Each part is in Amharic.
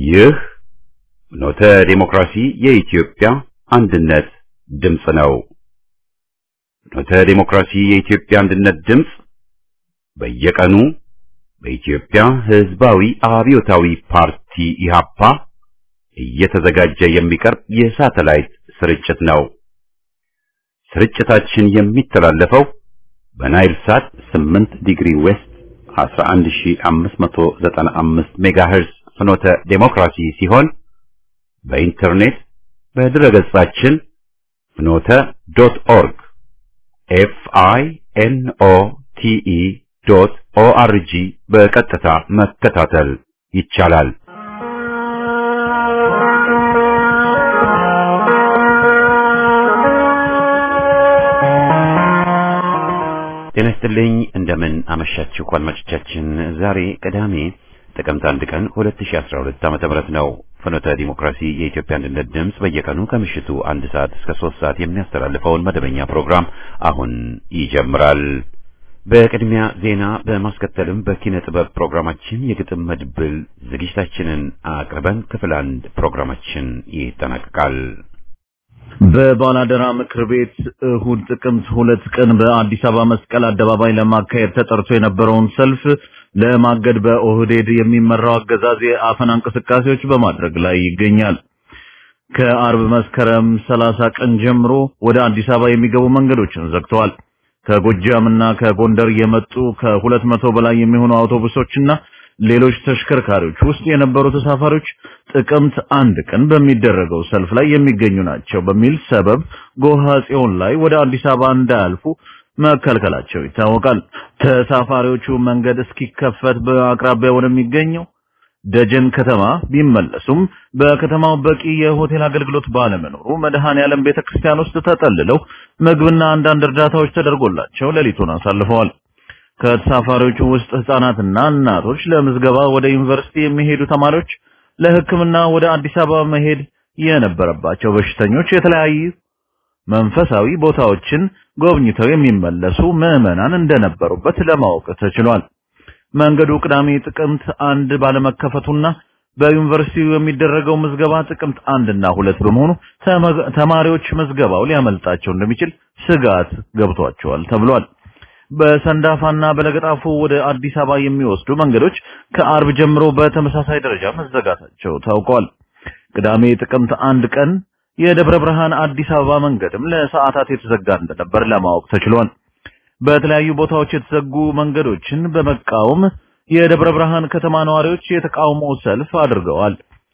ይህ ኖተ ዴሞክራሲ የኢትዮጵያ አንድነት ድምፅ ነው። ኖተ ዴሞክራሲ የኢትዮጵያ አንድነት ድምፅ በየቀኑ በኢትዮጵያ ሕዝባዊ አብዮታዊ ፓርቲ ኢህአፓ እየተዘጋጀ የሚቀርብ የሳተላይት ስርጭት ነው። ስርጭታችን የሚተላለፈው በናይል ሳት 8 ዲግሪ ዌስት 11595 ሜጋሄርዝ ፍኖተ ዴሞክራሲ ሲሆን በኢንተርኔት በድረገጻችን ፍኖተ ዶት ኦርግ ኤፍ አይ ኤን ኦ ቲ ኢ ዶት ኦ አር ጂ በቀጥታ መከታተል ይቻላል። ጤና ይስጥልኝ። እንደምን አመሻችሁ አድማጮቻችን። ዛሬ ቅዳሜ ጥቅምት አንድ ቀን 2012 ዓመተ ምህረት ነው። ፍኖተ ዲሞክራሲ የኢትዮጵያ አንድነት ድምፅ በየቀኑ ከምሽቱ አንድ ሰዓት እስከ ሶስት ሰዓት የሚያስተላልፈውን መደበኛ ፕሮግራም አሁን ይጀምራል። በቅድሚያ ዜና በማስከተልም በኪነ ጥበብ ፕሮግራማችን የግጥም መድብል ዝግጅታችንን አቅርበን ክፍል አንድ ፕሮግራማችን ይጠናቀቃል። በባላደራ ምክር ቤት እሁድ ጥቅምት ሁለት ቀን በአዲስ አበባ መስቀል አደባባይ ለማካሄድ ተጠርቶ የነበረውን ሰልፍ ለማገድ በኦህዴድ የሚመራው አገዛዝ የአፈና እንቅስቃሴዎች በማድረግ ላይ ይገኛል። ከአርብ መስከረም 30 ቀን ጀምሮ ወደ አዲስ አበባ የሚገቡ መንገዶችን ዘግተዋል። ከጎጃምና ከጎንደር የመጡ ከሁለት መቶ በላይ የሚሆኑ አውቶቡሶችና ሌሎች ተሽከርካሪዎች ውስጥ የነበሩ ተሳፋሪዎች ጥቅምት አንድ ቀን በሚደረገው ሰልፍ ላይ የሚገኙ ናቸው በሚል ሰበብ ጎሃ ጽዮን ላይ ወደ አዲስ አበባ እንዳያልፉ መከልከላቸው ይታወቃል። ተሳፋሪዎቹ መንገድ እስኪከፈት በአቅራቢያ ወደሚገኘው ደጀን ከተማ ቢመለሱም በከተማው በቂ የሆቴል አገልግሎት ባለመኖሩ መድኃኔ ዓለም ቤተክርስቲያን ውስጥ ተጠልለው ምግብና አንዳንድ እርዳታዎች ተደርጎላቸው ሌሊቱን አሳልፈዋል። ከተሳፋሪዎቹ ውስጥ ህፃናትና እናቶች፣ ለምዝገባ ወደ ዩኒቨርሲቲ የሚሄዱ ተማሪዎች፣ ለሕክምና ወደ አዲስ አበባ መሄድ የነበረባቸው በሽተኞች፣ የተለያዩ መንፈሳዊ ቦታዎችን ጎብኝተው የሚመለሱ ምዕመናን እንደነበሩበት ለማወቅ ተችሏል። መንገዱ ቅዳሜ ጥቅምት አንድ ባለመከፈቱና በዩኒቨርሲቲው የሚደረገው ምዝገባ ጥቅምት አንድ እና ሁለት በመሆኑ ተማሪዎች ምዝገባው ሊያመልጣቸው እንደሚችል ስጋት ገብቷቸዋል ተብሏል። በሰንዳፋና በለገጣፎ ወደ አዲስ አበባ የሚወስዱ መንገዶች ከአርብ ጀምሮ በተመሳሳይ ደረጃ መዘጋታቸው ታውቋል። ቅዳሜ ጥቅምት አንድ ቀን የደብረ ብርሃን አዲስ አበባ መንገድም ለሰዓታት የተዘጋ እንደነበር ለማወቅ ተችሏል። በተለያዩ ቦታዎች የተዘጉ መንገዶችን በመቃወም የደብረ ብርሃን ከተማ ነዋሪዎች የተቃውሞ ሰልፍ አድርገዋል።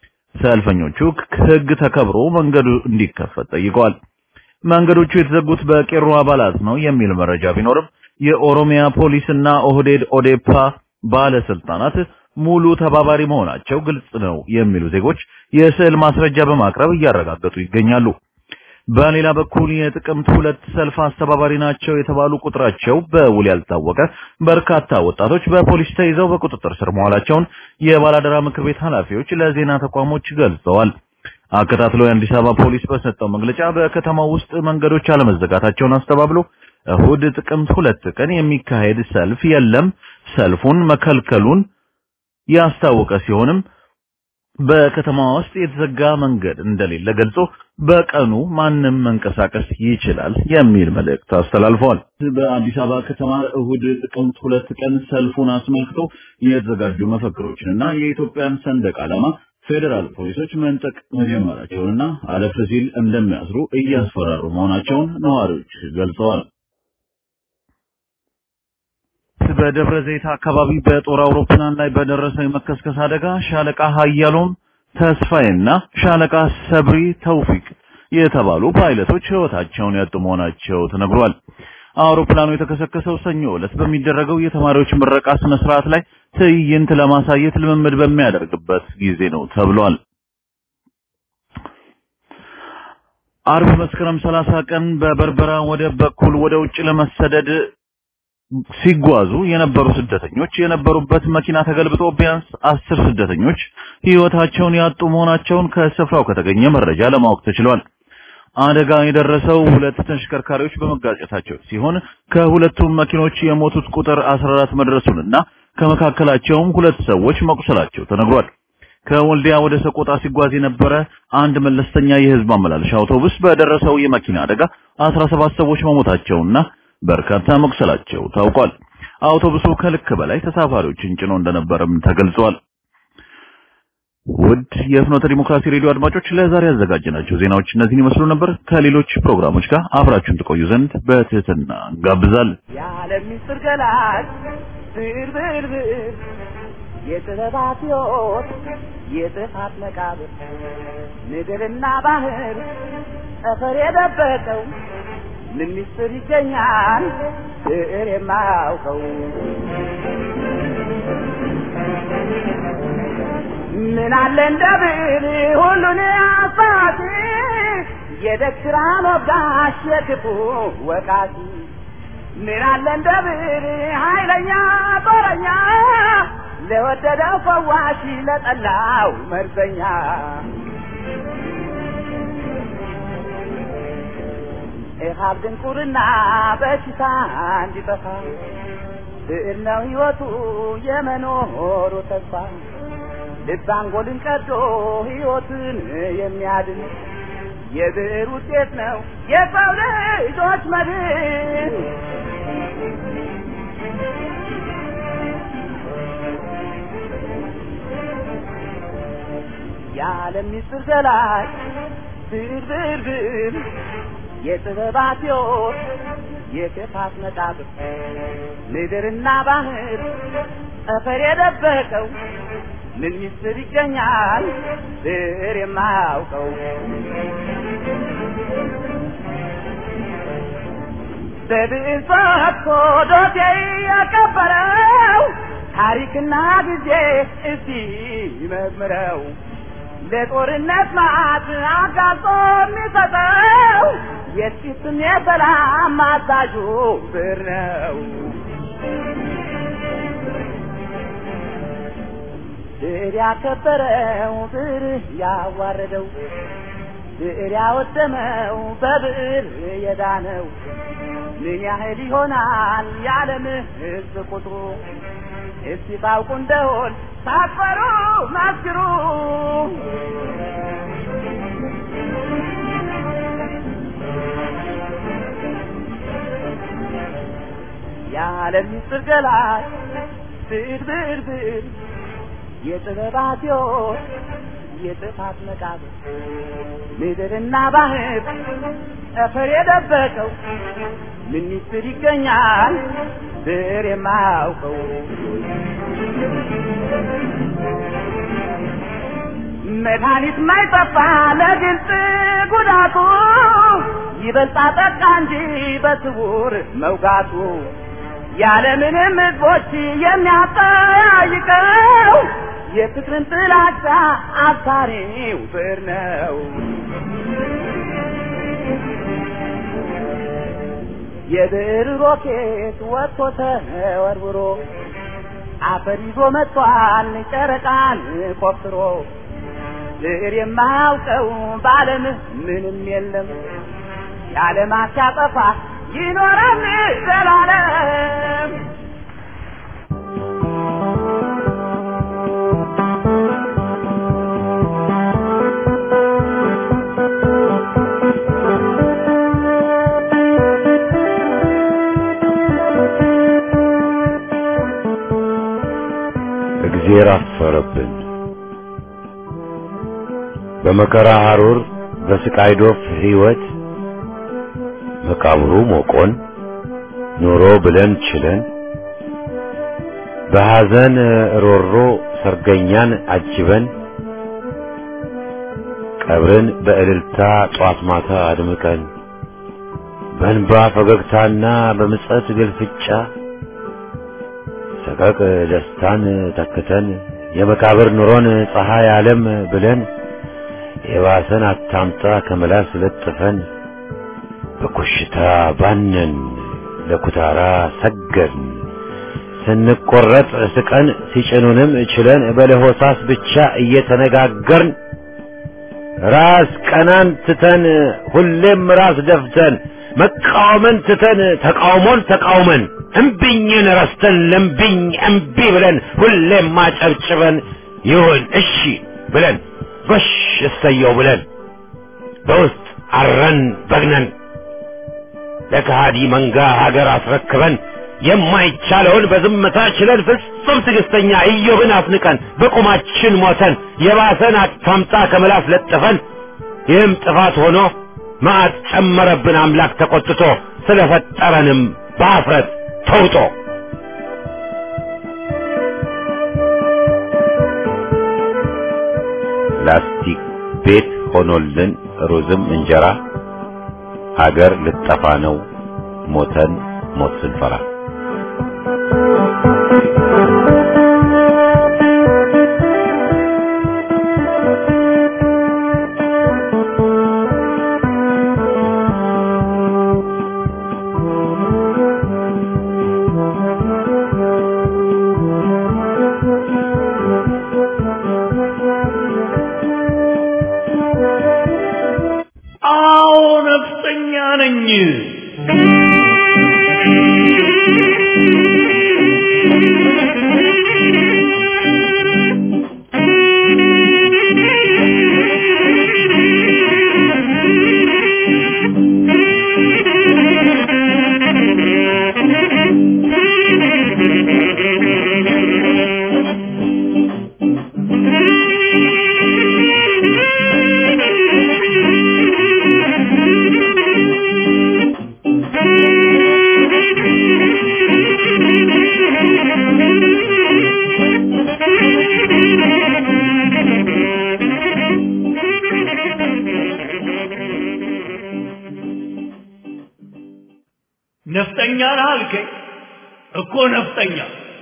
ሰልፈኞቹ ሕግ ተከብሮ መንገዱ እንዲከፈት ጠይቀዋል። መንገዶቹ የተዘጉት በቄሮ አባላት ነው የሚል መረጃ ቢኖርም የኦሮሚያ ፖሊስና ኦህዴድ ኦዴፓ ባለስልጣናት ሙሉ ተባባሪ መሆናቸው ግልጽ ነው የሚሉ ዜጎች የስዕል ማስረጃ በማቅረብ እያረጋገጡ ይገኛሉ። በሌላ በኩል የጥቅምት ሁለት ሰልፍ አስተባባሪ ናቸው የተባሉ ቁጥራቸው በውል ያልታወቀ በርካታ ወጣቶች በፖሊስ ተይዘው በቁጥጥር ስር መዋላቸውን የባላደራ ምክር ቤት ኃላፊዎች ለዜና ተቋሞች ገልጸዋል። አከታትሎ የአዲስ አበባ ፖሊስ በሰጠው መግለጫ በከተማው ውስጥ መንገዶች አለመዘጋታቸውን አስተባብሎ እሁድ ጥቅምት ሁለት ቀን የሚካሄድ ሰልፍ የለም፣ ሰልፉን መከልከሉን ያስታወቀ ሲሆንም በከተማ ውስጥ የተዘጋ መንገድ እንደሌለ ገልጾ በቀኑ ማንም መንቀሳቀስ ይችላል የሚል መልእክት አስተላልፈዋል። በአዲስ አበባ ከተማ እሁድ ጥቅምት ሁለት ቀን ሰልፉን አስመልክቶ የተዘጋጁ መፈክሮችንና የኢትዮጵያን ሰንደቅ ዓላማ ፌዴራል ፖሊሶች መንጠቅ መጀመራቸውንና አለፍ ሲል እንደሚያስሩ እያስፈራሩ መሆናቸውን ነዋሪዎች ገልጸዋል። በደብረ ዘይት አካባቢ በጦር አውሮፕላን ላይ በደረሰው የመከስከስ አደጋ ሻለቃ ሀያሎም ተስፋዬና ሻለቃ ሰብሪ ተውፊቅ የተባሉ ፓይለቶች ሕይወታቸውን ያጡ መሆናቸው ተነግሯል። አውሮፕላኑ የተከሰከሰው ሰኞ ዕለት በሚደረገው የተማሪዎች ምረቃ ስነ ስርዓት ላይ ትዕይንት ለማሳየት ልምምድ በሚያደርግበት ጊዜ ነው ተብሏል። አርብ መስከረም 30 ቀን በበርበራ ወደብ በኩል ወደ ውጭ ለመሰደድ ሲጓዙ የነበሩ ስደተኞች የነበሩበት መኪና ተገልብጦ ቢያንስ አስር ስደተኞች ሕይወታቸውን ያጡ መሆናቸውን ከስፍራው ከተገኘ መረጃ ለማወቅ ተችሏል። አደጋ የደረሰው ሁለት ተሽከርካሪዎች በመጋጨታቸው ሲሆን ከሁለቱም መኪኖች የሞቱት ቁጥር 14 መድረሱንና ከመካከላቸውም ሁለት ሰዎች መቁሰላቸው ተነግሯል። ከወልዲያ ወደ ሰቆጣ ሲጓዝ የነበረ አንድ መለስተኛ የህዝብ ማመላለሻ አውቶቡስ በደረሰው የመኪና አደጋ 17 ሰዎች መሞታቸውና በርካታ መቁሰላቸው ታውቋል። አውቶቡሱ ከልክ በላይ ተሳፋሪዎችን ጭኖ እንደነበረም ተገልጿል። ውድ የፍኖተ ዲሞክራሲ ሬዲዮ አድማጮች ለዛሬ ያዘጋጀናቸው ዜናዎች እነዚህን ይመስሉ ነበር። ከሌሎች ፕሮግራሞች ጋር አብራችሁን ትቆዩ ዘንድ በትህትና እንጋብዛለን። የዓለም ምስጢር ገላጭ ብር ብር ብር የጥበባት ሕይወት የጥፋት መቃብር ምድርና ባህር ጠፈር የደበቀው ምን ምስጢር ይገኛል ብዕር የማያውቀው ምን አለ እንደ ብዕር ሁሉን አሳቲ የደግ ወጋሽ የክፉ ወቃቲ ምን አለ እንደ ብዕር ኃይለኛ ጦረኛ ለወደደው ፈዋሽ ለጠላው መርዘኛ ኢሃብ ድንቁርና በሽታ እንዲጠፋ ብዕር ነው ሕይወቱ የመኖሩ ተስፋ ልብ አንጎልን ቀዶ ሕይወትን የሚያድን የብዕር ውጤት ነው የሰው ልጆች መድን። የዓለም ምስጢር ገላጭ ብዕር ብዕር ብዕር የጥበባት ሕይወት የክፋት መቃብር ምድርና ባህር ጠፈር የደበቀው ምን ምስጢር ይገኛል ብዕር የማያውቀው በብዕር ፈትቶ ዶሴ ያቀበረው ታሪክና ጊዜ እስቲ ይመርምረው ለጦርነት ማዕት አጋልጦ የሚሰጠው የጥቂትም የሰላም አዛዡ ብዕር ነው። ብዕር ያከበረው ብዕር ያዋረደው ብዕር ያወደመው በብዕር የዳነው ምን ያህል ይሆናል የዓለም ሕዝብ ቁጥሩ? እስቲ ታውቁ እንደሆን ሳትፈሩ መስክሩ። የዓለም ምስጢር ገላጭ ብዕር ብዕር ብዕር የጥበባት ሕይወት የጥፋት መቃብር ምድርና ባህር ጠፈር የደበቀው ምን ምስጢር ይገኛል ብዕር የማያውቀው መድኃኒት ማይጠፋ ለግልጽ ጉዳቱ ይበልጣ ጠቃ እንጂ በስውር መውጋቱ ያለምንም ሕዝቦች የሚያጠያይቀው የፍቅርን ጥላቻ አብሳሪው ብዕር ነው። የብዕር ሮኬት ወጥቶ ተወርውሮ አፈር ይዞ መጥቷል ጨረቃን ቆፍሮ ብዕር የማያውቀው በዓለም ምንም የለም የዓለማት ሲያጠፋ ይኖራል ዘላለም። እግዜር አፈረብን። በመከራ ሐሩር በስቃይ ዶፍ ሕይወት መቃብሩ ሞቆን ኑሮ ብለን ችለን በሐዘን ሮሮ ሰርገኛን አጅበን ቀብርን በእልልታ ጧት ማታ አድምቀን በእንባ ፈገግታና በምጸት ግልፍጫ ሰቀቅ ደስታን ተክተን የመቃብር ኑሮን ፀሐይ ዓለም ብለን የባሰን አታምጣ ከመላስ ለጥፈን በኮሽታ ባነን ለኩታራ ሰገድን ስንቆረጥ ስቀን ሲጭኑንም ችለን በለሆሳስ ብቻ እየተነጋገርን ራስ ቀናን ትተን ሁሌም ራስ ደፍተን መቃወምን ትተን ተቃውሞን ተቃውመን እምቢኝን ረስተን ለምቢኝ እምቢ ብለን ሁሌም ማጨብጭበን ይሁን እሺ ብለን ጎሽ እሰየው ብለን በውስጥ አረን በግነን ለከሃዲ መንጋ ሀገር አስረክበን የማይቻለውን በዝምታ ችለን ፍጹም ትዕግስተኛ ኢዮብን አፍንቀን በቁማችን ሞተን የባሰን አታምጣ ከምላስ ለጥፈን ይህም ጥፋት ሆኖ መዓት ጨመረብን አምላክ ተቆጥቶ ስለፈጠረንም በአፍረት ተውጦ ላስቲክ ቤት ሆኖልን ሩዝም እንጀራ አገር ልጠፋ ነው ሞተን ሞት ስንፈራ አዎ ነፍጠኛ ነኝ። ነፍጠኛ ነህ አልከኝ እኮ ነፍጠኛ።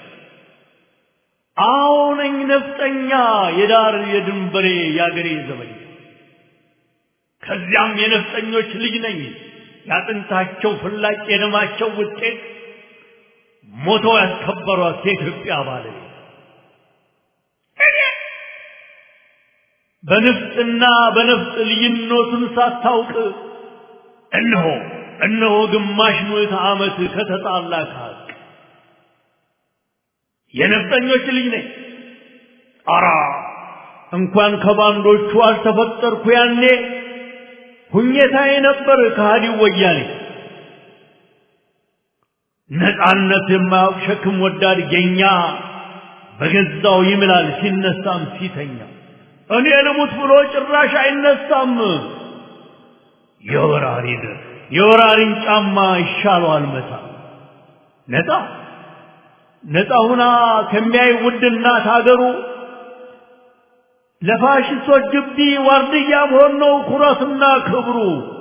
አዎ ነኝ ነፍጠኛ፣ የዳር የድንበሬ የአገሬ ዘበኛ። ከዚያም የነፍጠኞች ልጅ ነኝ፣ ያጥንታቸው ፍላጭ የደማቸው ውጤት ሞተው ያስከበሯት የኢትዮጵያ ባለቤት በንፍጥና በነፍጥ ልዩነቱን ሳታውቅ እነሆ እነሆ ግማሽ ምዕተ ዓመት ከተጣላ ከሀቅ የነፍጠኞች ልጅ ነኝ። አራ እንኳን ከባንዶቹ አልተፈጠርኩ ያኔ ሁኘታዬ ነበር ከሃዲው ወያኔ። ነፃነት የማያውቅ ሸክም ወዳድ ጌኛ በገዛው ይምላል ሲነሳም ሲተኛ። እኔ ልሙት ብሎ ጭራሽ አይነሳም። የወራሪን የወራሪን ጫማ ይሻለዋል መታ ነፃ ነፃ ሁና ከሚያይ ውድ እናት ሀገሩ ለፋሽስቶች ግቢ ዋርድያ መሆን ነው ኩራትና ክብሩ።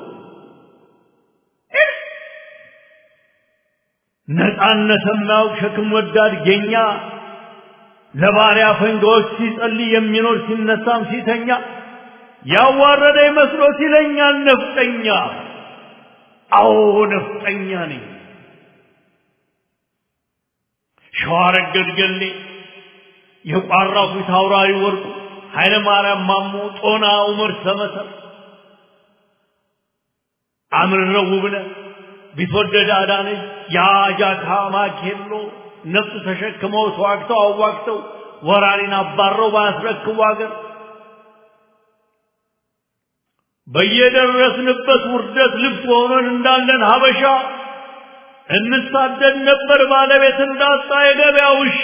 ነፃነት የማያውቅ ሸክም ወዳድ ጌኛ ለባሪያ ፈንጋዎች ሲጸልይ የሚኖር ሲነሳም ሲተኛ ያዋረደ መስሎት ይለኛል ነፍጠኛ። አዎ ነፍጠኛ ነኝ። ሸዋረገድ ገሌ የቋራው ፊት አውራሪ ወርቁ ኃይለ ማርያም ማሞ ጦና ዑመር ሰመሰር አምርረው ውብነህ ቢትወደድ አዳነች የአጃካ ማኬሎ ነፍጥ ተሸክመው ተዋግተው አዋግተው ወራሪን አባረው ባያስረክቡ አገር በየደረስንበት ውርደት ልብስ ሆነን እንዳለን ሀበሻ እንሳደድ ነበር ባለቤት እንዳጣ የገበያ ውሻ።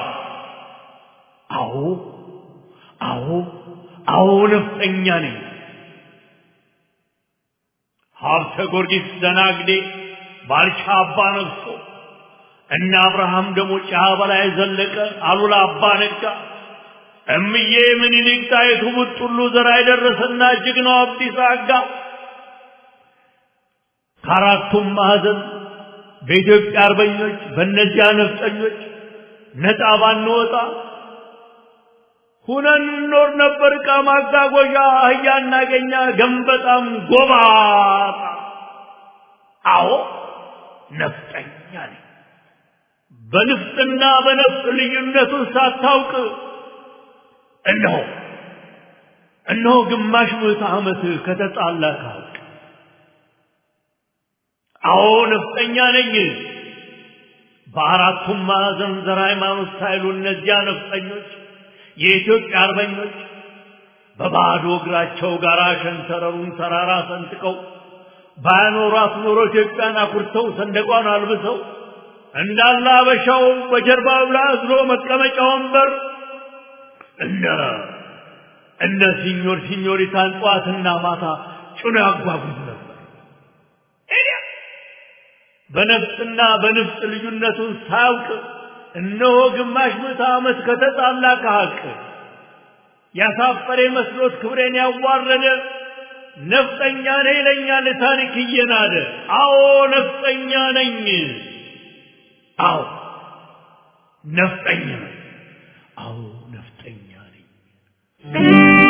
አዎ አዎ አዎ ነፍጠኛ ነኝ። ሀብተ ጊዮርጊስ ደናግዴ ባልቻ አባ ነግሶ እነ አብርሃም ደሞ ጫ በላይ ዘለቀ አሉላ አባ ነጋ እምዬ ምኒልክ ጣይቱ ቡጥሉ ዘራ የደረሰና ጀግናው አብዲሳ አጋ ከአራቱም ማዕዘን በኢትዮጵያ አርበኞች በእነዚያ ነፍጠኞች ነፃ ባንወጣ ሁነን እንኖር ነበር። ዕቃ ማጓጓዣ አህያ እናገኛ ገንበጣም ጎባጣ። አዎ ነፍጠኛ ነኝ። በንፍጥና በነፍጥ ልዩነቱን ሳታውቅ እነሆ እነሆ ግማሽ ምዕተ ዓመት ከተጣላ ከሀቅ አዎ ነፍጠኛ ነኝ። በአራቱም ማዕዘን ዘር ሃይማኖት ሳይሉ እነዚያ ነፍጠኞች የኢትዮጵያ አርበኞች በባዶ እግራቸው ጋራ ሸንተረሩን ተራራ ሰንጥቀው ባያኖሯት ኖሮ ኢትዮጵያን አኩርተው ሰንደቋን አልብሰው እንዳለ አበሻው በጀርባው ላይ አዝሎ መቀመጫ ወንበር እነ እነ ሲኞር ሲኞሪታን ጠዋትና ማታ ጭኖ ያጓጉዝ ነበር። በነፍጥና በንፍጥ ልዩነቱን ሳያውቅ እነሆ ግማሽ ምዕተ ዓመት ከተጣላ ከሐቅ ያሳፈረ መስሎት ክብሬን ያዋረደ ነፍጠኛ ነኝ ይለኛል ታሪክ እየናደ። አዎ ነፍጠኛ ነኝ። አዎ ነፍጠኛ ነኝ። አዎ ነፍጠኛ ነኝ።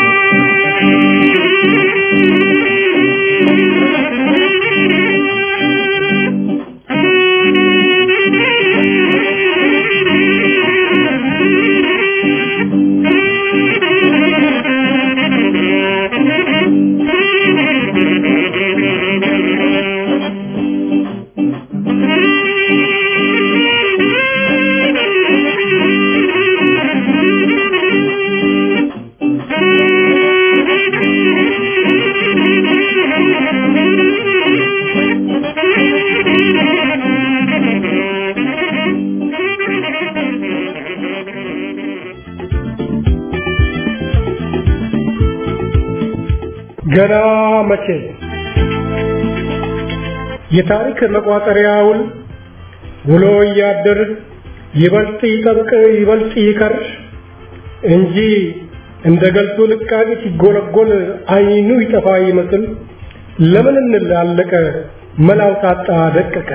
ገና መቼ የታሪክ መቋጠሪያውን ውሎ እያደር ይበልጥ ይጠብቅ ይበልጥ ይከር እንጂ እንደ ገልቱ ልቃቂ ሲጎለጎል አይኑ ይጠፋ ይመስል ለምን እንላለቀ መላው ታጣ ደቀቀ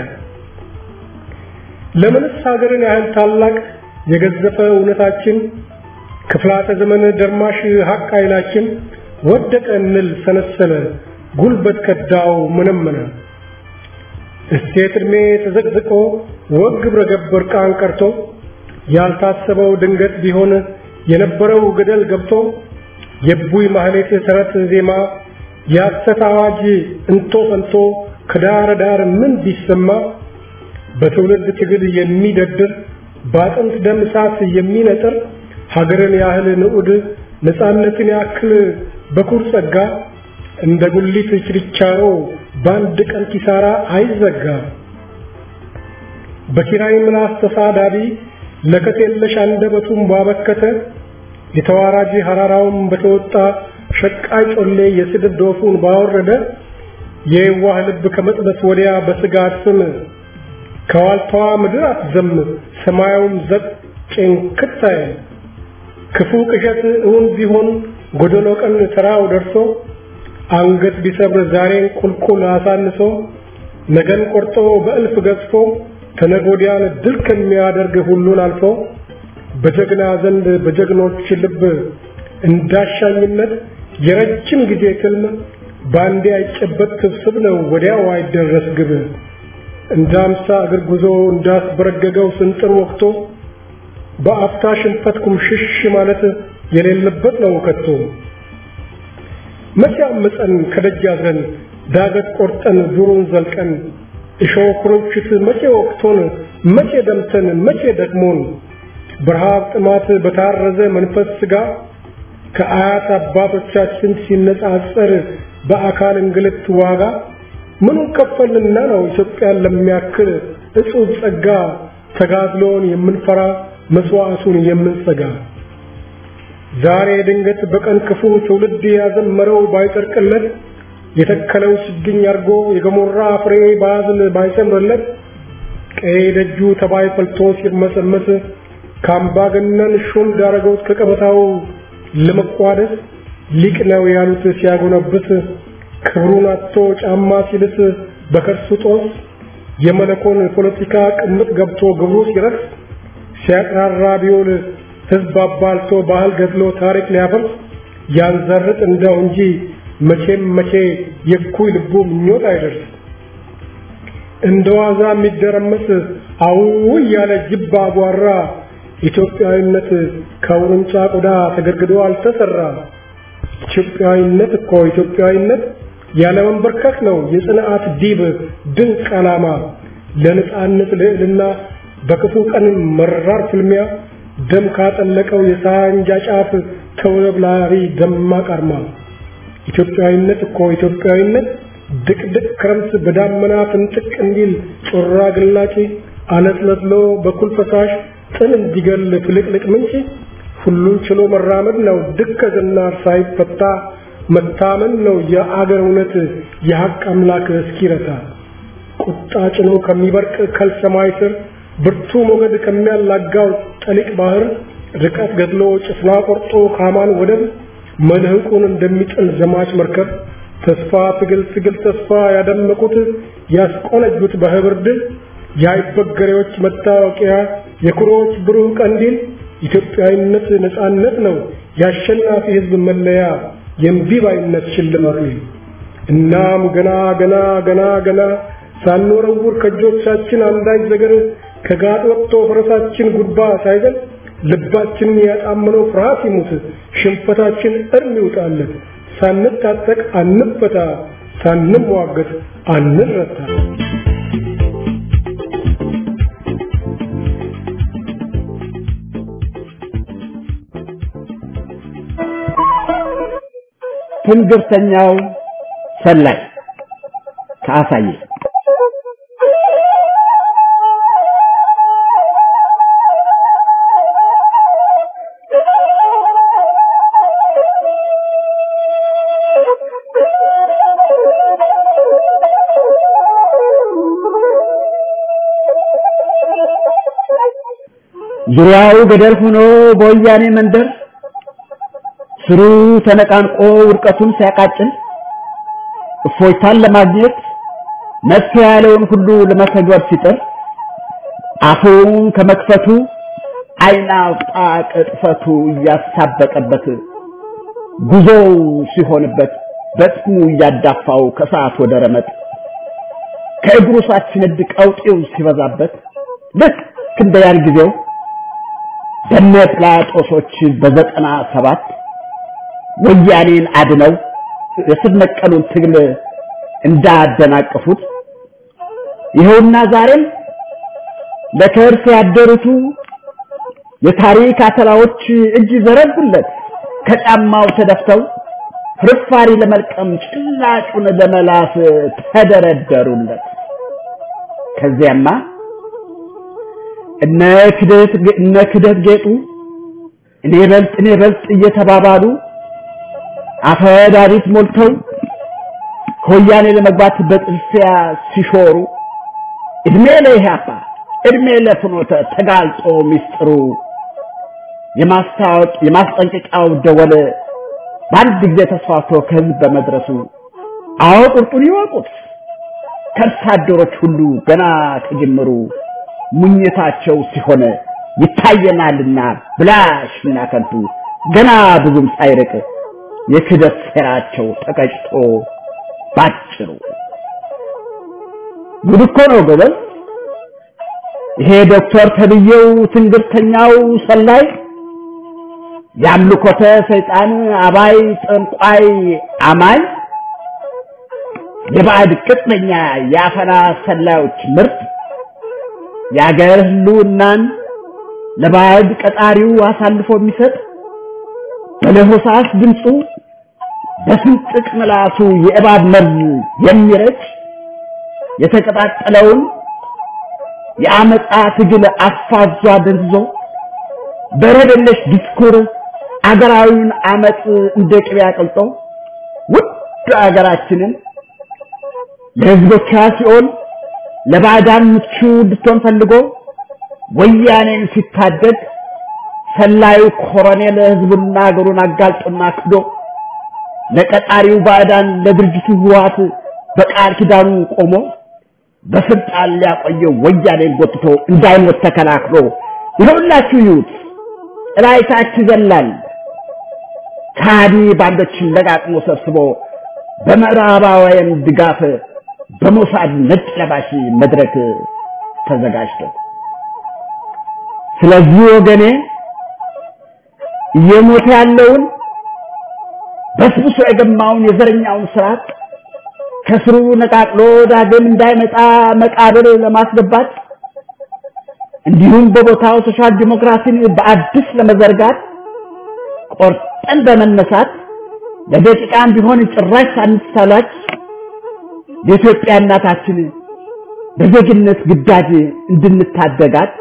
ለምንስ ሀገርን ያህል ታላቅ የገዘፈ እውነታችን ክፍላተ ዘመን ደርማሽ ሀቅ ኃይላችን ወደቀ እንል ሰነሰለ ጉልበት ከዳው መነመነ እሴት ዕድሜ ተዘቅዝቆ ወግ ግብረ ገብ እርቃን ቀርቶ ያልታሰበው ድንገት ቢሆን የነበረው ገደል ገብቶ የቡይ ማህሌት ተረት ዜማ የሐሰት አዋጅ እንቶ ፈንቶ ከዳር ዳር ምን ቢሰማ በትውልድ ትግል የሚደድር በአጥንት ደም እሳት የሚነጥር ሀገርን ያህል ንዑድ ነፃነትን ያክል በኩር ጸጋ እንደ ጉሊት ችርቻሮ በአንድ ቀን ኪሳራ አይዘጋ። በኪራይ ምላስ ተሳዳቢ ለከት የለሽ አንደበቱን ባበከተ የተዋራጅ ሐራራውን በተወጣ ሸቃይ ጮሌ የስድብ ዶፉን ባወረደ የዋህ ልብ ከመጥበስ ወዲያ በስጋት ስም ከዋልታዋ ምድር አትዘም ሰማያውም ዘቅ ጭንክት አይል ክፉ ቅዠት እውን ቢሆን ጎደሎ ቀን ተራው ደርሶ አንገት ቢሰብር ዛሬን ቁልቁል አሳንሶ ነገን ቆርጦ በእልፍ ገዝፎ ተነጎዲያን ድል ከሚያደርግ ሁሉን አልፎ በጀግና ዘንድ በጀግኖች ልብ እንዳሻኝነት የረጅም ጊዜ ትልም ባንዴ አይጨበጥ ስብስብ ነው ወዲያው አይደረስ ግብ እንደ አምሳ እግር ጉዞ እንዳስበረገገው ስንጥር ወቅቶ በአፍታ ሽንፈት ኩምሽሽ ማለት የሌለበት ነው ከቶ መቼ አምፀን ከደጅ አድረን ዳገት ቆርጠን ዱሩን ዘልቀን እሾህ ኩርንችት መቼ ወቅቶን መቼ ደምተን መቼ ደክሞን በረሃብ ጥማት በታረዘ መንፈስ ስጋ ከአያት አባቶቻችን ሲነጻጸር በአካል እንግልት ዋጋ ምኑን ከፈልንና ነው ኢትዮጵያን ለሚያክል እጹብ ጸጋ ተጋድሎን የምንፈራ መስዋዕቱን የምንሰጋ ዛሬ ድንገት በቀን ክፉ ትውልድ ያዘመረው ባይጠርቅለት የተከለው ችግኝ አርጎ የገሞራ ፍሬ ባዝል ባይሰምርለት ቀይ ደጁ ተባይ ፈልቶ ሲርመሰመስ ከአምባገነን ሹም ዳረገውት ከቀበታው ለመቋደስ ሊቅ ነው ያሉት ሲያጎነብስ ክብሩን አጥቶ ጫማ ሲልስ በከርሱ ጦስ የመለኮን ፖለቲካ ቅምጥ ገብቶ ግብሩ ሲረክስ ሲያቅራራ ቢውል ህዝብ አባልቶ ባህል ገድሎ ታሪክ ሊያፈርስ ያንዘርጥ እንደው እንጂ መቼም መቼ የኩይ ልቡ ምኞት አይደርስ እንደ ዋዛ የሚደረመስ አው ያለ ጅብ አጓራ ኢትዮጵያዊነት ከውርንጫ ቆዳ ተገድግዶ አልተሰራ። ኢትዮጵያዊነት እኮ ኢትዮጵያዊነት ያለ መንበርከክ ነው የጽንዓት ዲብ ድንቅ ዓላማ ለነጻነት ልዕልና በክፉ ቀን መራር ፍልሚያ ደም ካጠለቀው የሳንጃ ጫፍ ተውለብላሪ ደማቅ አርማ ኢትዮጵያዊነት እኮ ኢትዮጵያዊነት ድቅድቅ ክረምት በዳመና ፍንጥቅ እንዲል ጮራ ግላጭ አለስለስሎ በኩል ፈሳሽ ጥል እንዲገል ፍልቅልቅ ምንጭ ሁሉን ችሎ መራመድ ነው ድከዝና ሳይፈታ መታመን ነው የአገር እውነት የሐቅ አምላክ እስኪረታ ቁጣ ጭኖ ከሚበርቅ ከልሰማይ ስር ብርቱ ሞገድ ከሚያላጋው ጠሊቅ ባህር ርቀት ገድሎ ጭፍና ቆርጦ ካማን ወደብ መልህቁን እንደሚጥል ዘማች መርከብ ተስፋ ትግል ትግል ተስፋ ያደመቁት ያስቆነጁት በህብር ድል የአይበገሬዎች መታወቂያ የኩሮዎች ብሩህ ቀንዲል ኢትዮጵያዊነት ነጻነት ነው የአሸናፊ ህዝብ መለያ የእምቢባይነት ሽልማት እናም ገና ገና ገና ገና ሳንወረውር ከእጆቻችን አንዳች ነገር ከጋጥ ወጥቶ ፈረሳችን ጉድባ ሳይዘል ልባችንን ያጣመነው ፍርሃት ይሙት ሽንፈታችን እርም ይውጣለት ሳንታጠቅ አንፈታ ሳንሟገት አንረታ ትንግርተኛው ሰላይ ከአሳየ ዙሪያው ገደል ሆኖ በወያኔ መንደር ስሩ ተነቃንቆ ውድቀቱን ሲያቃጭል እፎይታን ለማግኘት መፍትሄ ያለውን ሁሉ ለመተግበር ሲጥር አፉን ከመክፈቱ አይን አውጣ ቅጥፈቱ እያሳበቀበት ጉዞው ሲሆንበት በጥሙ እያዳፋው ከሰዓት ወደ ረመጥ ከእግሩ ሳትነድ ቀውጤው ሲበዛበት ልክ እንደ ያን ጊዜው በነ ጲላጦሶች በዘጠና ሰባት ወያኔን አድነው የስር ነቀሉን ትግል እንዳደናቀፉት ይኸውና ዛሬም ለከርስ ያደሩቱ የታሪክ አተላዎች እጅ ዘረጉለት ከጫማው ተደፍተው ፍርፋሪ ለመልቀም ጭላጩን ለመላስ ተደረደሩለት። ከዚያማ እነ ክደት እነ ክደት ጌጡ እኔ በልጥ እኔ በልጥ እየተባባሉ አፈዳሪት ሞልተው ከወያኔ ለመግባት በጥልፊያ ሲሾሩ እድሜ ለኢህአፓ እድሜ ለፍኖተ ተጋልጦ ሚስጥሩ የማስታወቅ የማስጠንቀቂያው ደወል በአንድ ጊዜ ተስፋፍቶ ከህዝብ በመድረሱ አዎ ቁርጡን ይወቁት ከርሳ አደሮች ሁሉ ገና ከጅምሩ ሙኝታቸው ሲሆን ይታየናልና ብላሽና ከንቱ ገና ብዙም ሳይርቅ የክደት ሴራቸው ተቀጭቶ ባጭሩ ጉድ እኮ ነው ጎበዝ። ይሄ ዶክተር ተብዬው ትንግርተኛው ሰላይ የአምልኮተ ሰይጣን አባይ ጠንቋይ አማኝ የባዕድ ቅጥነኛ የአፈና ሰላዮች ምርት የአገር ህልውናን ለባዕድ ቀጣሪው አሳልፎ የሚሰጥ በለሆሳስ ድምፁ በስንጥቅ ምላሱ የእባብ መርዝ የሚረጭ የተቀጣጠለውን የአመፃ ትግል አፋዟ ደንዝዞ በረደለሽ ዲስኩር አገራዊውን አመፅ እንደ ቅቤ አቅልጦ ውድ አገራችንን ለህዝቦቿ ሲኦል ለባዕዳን ምቹ እንድትሆን ፈልጎ ወያኔን ሲታደግ ሰላዩ ኮሎኔል ህዝቡና አገሩን አጋልጦና ክዶ ለቀጣሪው ባዕዳን ለድርጅቱ ህወሓት በቃል ኪዳኑ ቆሞ በስልጣን ሊያቆየው ወያኔን ጎትቶ እንዳይሞት ተከላክሎ ይኸውላችሁ ይዩት ጥላይታች ይዘላል ካዲ ባንዶችን ለቃቅሞ ሰብስቦ በምዕራባውያን ድጋፍ በሞሳድ ነጭ ለባሽ መድረክ ተዘጋጅቶ ስለዚህ ወገኔ እየሞተ ያለውን በስብሶ የገማውን የዘረኛውን ስርዓት ከስሩ ነቃቅሎ ዳግም እንዳይመጣ መቃብር ለማስገባት እንዲሁም በቦታው ሶሻል ዲሞክራሲን በአዲስ ለመዘርጋት ቆርጠን በመነሳት ለደቂቃም ቢሆን ጭራሽ ሳንሳላች የኢትዮጵያ እናታችን በዜግነት ግዳጅ እንድንታደጋት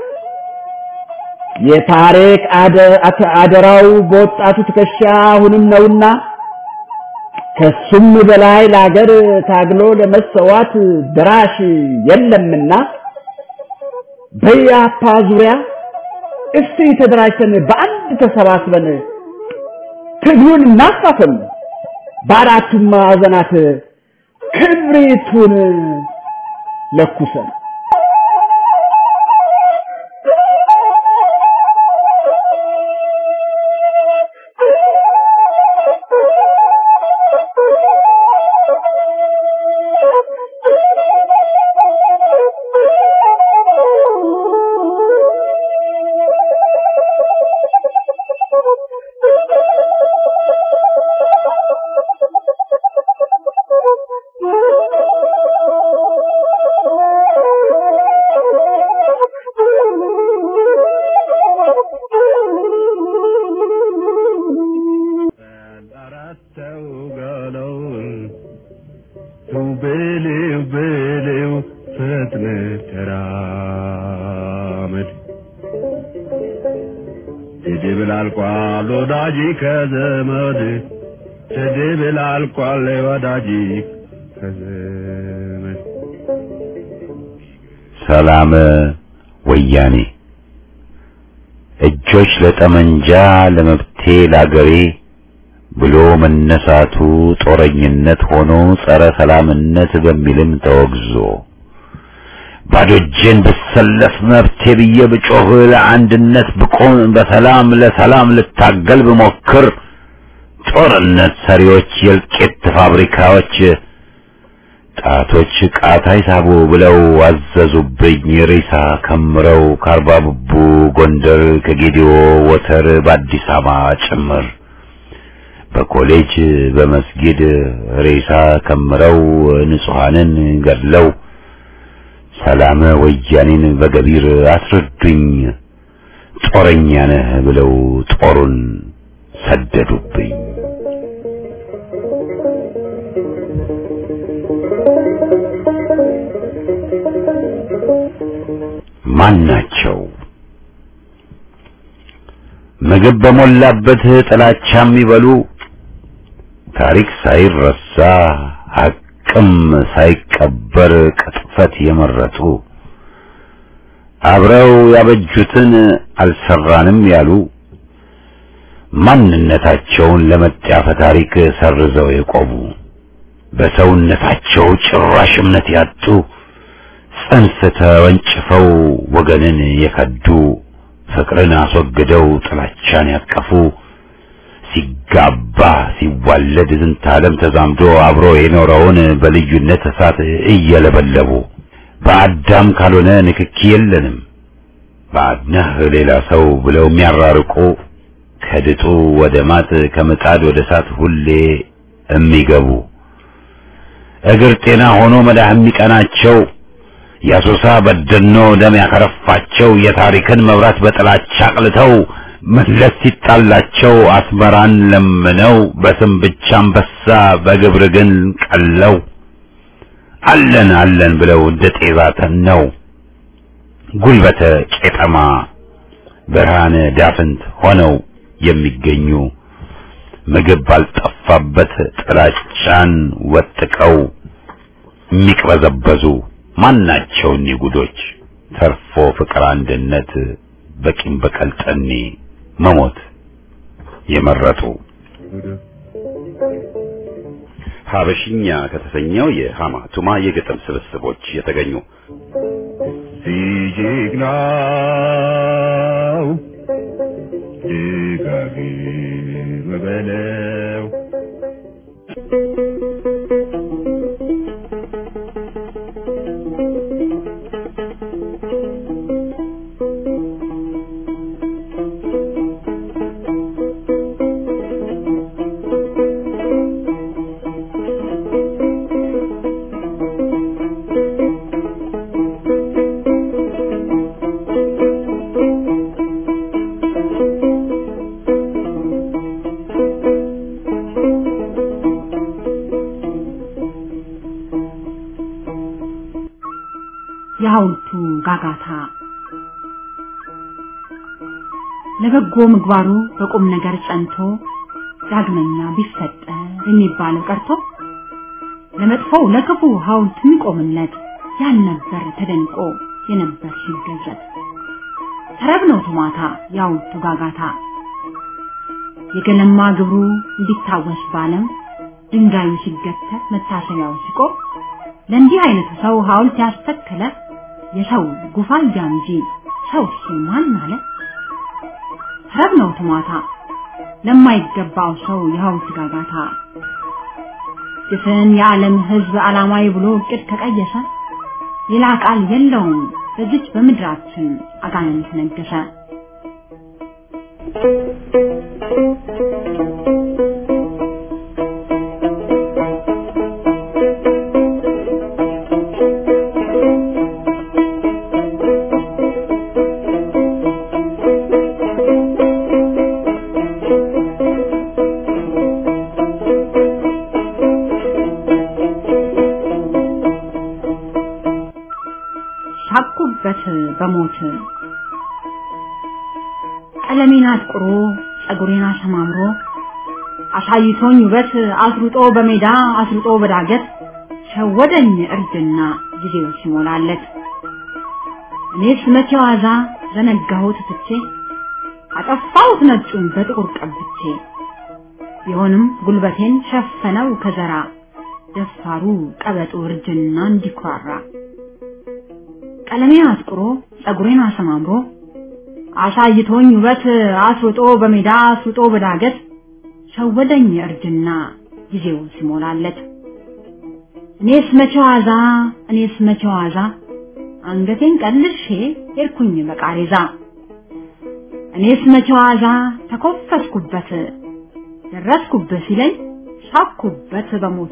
የታሪክ አደራው በወጣቱ ትከሻ አሁንም ነውና ከሱም በላይ ለሀገር ታግሎ ለመሰዋት ድራሽ የለምና በያፓ ዙሪያ እስቲ ተደራጅተን በአንድ ተሰባስበን ትግሉን እናፋፍም፣ በአራቱም ማዕዘናት ክብሪቱን ለኩሰን ስድብ ላልቋል ወዳጅ ከዘመድ ስድብ ላልቋል ወዳጅ ከዘመድ ሰላም ወያኔ እጆች ለጠመንጃ ለመብቴ ላገሬ ብሎ መነሳቱ ጦረኝነት ሆኖ ጸረ ሰላምነት በሚልም ተወግዞ ባዶ እጄን ብሰለፍ መብቴ ብዬ ብጮህ ለአንድነት ብቆም በሰላም ለሰላም ልታገል ብሞክር ጦርነት ሰሪዎች የእልቂት ፋብሪካዎች ጣቶች ቃታ ይሳቡ ብለው አዘዙብኝ ሬሳ ከምረው ከአርባ ብቡ ጎንደር ከጌዲዮ ወተር በአዲስ አበባ ጭምር በኮሌጅ በመስጊድ ሬሳ ከምረው ንጹሐንን ገድለው ሰላም ወያኔን በገቢር አስረዱኝ ጦረኛ ነህ ብለው ጦሩን ሰደዱብኝ። ማን ናቸው? ምግብ በሞላበት ጥላቻ የሚበሉ ታሪክ ሳይረሳ ሐቅም ሳይቀበር ቅጥፈት የመረጡ አብረው ያበጁትን አልሰራንም ያሉ ማንነታቸውን ለመጣፈ ታሪክ ሰርዘው የቆሙ በሰውነታቸው ጭራሽ እምነት ያጡ ጽንፍ ተወንጭፈው ወገንን የከዱ ፍቅርን አስወግደው ጥላቻን ያቀፉ ሲጋባ ሲዋለድ ዝንተ ዓለም ተዛምዶ አብሮ የኖረውን በልዩነት እሳት እየለበለቡ በአዳም ካልሆነ ንክኪ የለንም ባድነህ ሌላ ሰው ብለው የሚያራርቁ ከድጡ ወደ ማጥ ከምጣድ ወደ እሳት ሁሌ የሚገቡ እግር ጤና ሆኖ መዳህ የሚቀናቸው የአሶሳ በደኖ ደም ያከረፋቸው የታሪክን መብራት በጥላቻ አቅልተው መለስ ሲጣላቸው አስመራን ለምነው በስም ብቻ አንበሳ በግብር ግን ቀለው አለን አለን ብለው እንደ ጤዛ ተነው ጉልበተ ቄጠማ ብርሃነ ዳፍንት ሆነው የሚገኙ ምግብ ባልጠፋበት ጥላቻን ወጥቀው የሚቅበዘበዙ ማናቸው እኒህ ጉዶች ተርፎ ፍቅር አንድነት በቂም በቀል ጠኔ መሞት የመረጡ ሀበሽኛ ከተሰኘው የሃማ ቱማ የግጥም ስብስቦች የተገኙ ሲጀግናው ደጋግም በለው የሐውልቱ ጋጋታ ለበጎ ምግባሩ በቁም ነገር ጸንቶ ዳግመኛ ቢፈጠር የሚባለው ቀርቶ ለመጥፎው ለክፉ ሐውልት የሚቆምለት ያልነበር ተደንቆ የነበር ሲገዘት ተረብ ነው ቶማታ የሐውልቱ ጋጋታ የገለማ ግብሩ እንዲታወስ ባለም ድንጋዩ ሲገተር መታሰቢያው ሲቆም ለእንዲህ አይነቱ ሰው ሐውልት ያስተከለ የሰው ጉፋያ እንጂ ሰው ማን አለ? ተረብ ነው ቶማታ ለማይገባው ሰው የሐውልት ጋጋታ ድፍን የዓለም ሕዝብ ዓላማዊ ብሎ እቅድ ከቀየሰ ሌላ ቃል የለውም በዚች በምድራችን አጋንንት ነገሰ። ሳቁበት በሞት ቀለሜን አጥቁሮ ጸጉሬን አሰማምሮ አሳይቶኝ ውበት አስሩጦ በሜዳ አስሩጦ በዳገት ሸወደኝ እርጅና ጊዜው ሲሞላለት እኔስ መቼ ዋዛ ዘነጋሁት ትቼ አጠፋሁት ነጩን በጥቁር ቀብቼ ቢሆንም ጉልበቴን ሸፈነው ከዘራ ደፋሩ ቀበጡ እርጅና እንዲኮራራ ቀለሜን አጥቁሮ ጸጉሬን አሰማምሮ አሳይቶኝ ውበት አስሩጦ በሜዳ አስሩጦ በዳገት ሸወደኝ እርጅና ጊዜው ሲሞላለት እኔስ መቼ ዋዛ እኔስ መቼ ዋዛ አንገቴን ቀልሼ ሄድኩኝ በቃሬዛ እኔስ መቼ ዋዛ ተኮፈስኩበት ደረስኩበት ሲለኝ ሳኩበት በሞት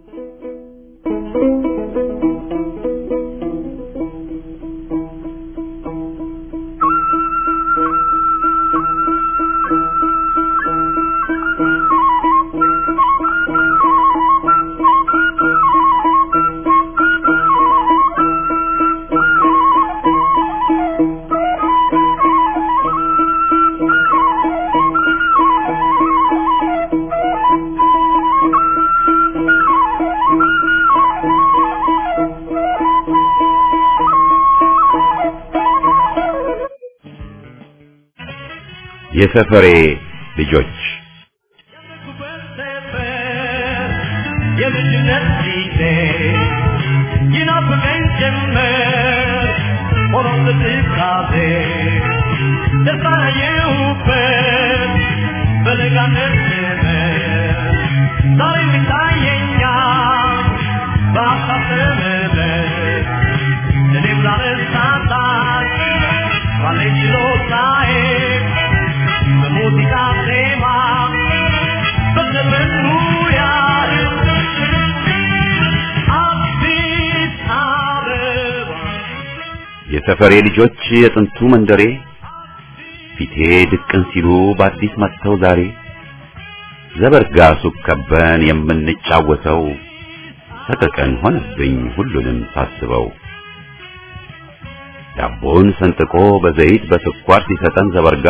የሰፈሬ ልጆች የልጅነት ጊዜ ይናፍቀኝ ጀመር ሆኖ ትካዜ ደስታየሁበት በለጋነት ዘመን ዛሬ ይታየኛል በሀሳብ ተመለስ እኔም ላነሳሳት ባለኝ ችሎታዬ በሙዚቃ ዜማ በዘመኑ ያህል አዲስ አበባ የሰፈሬ ልጆች የጥንቱ መንደሬ ፊቴ ድቅን ሲሉ በአዲስ መጥተው ዛሬ ዘበርጋ ሱቅ ከበን የምንጫወተው ሰቀቀን ሆነብኝ ሁሉንም ሳስበው ዳቦን ሰንጥቆ በዘይት በስኳር ሲሰጠን ዘበርጋ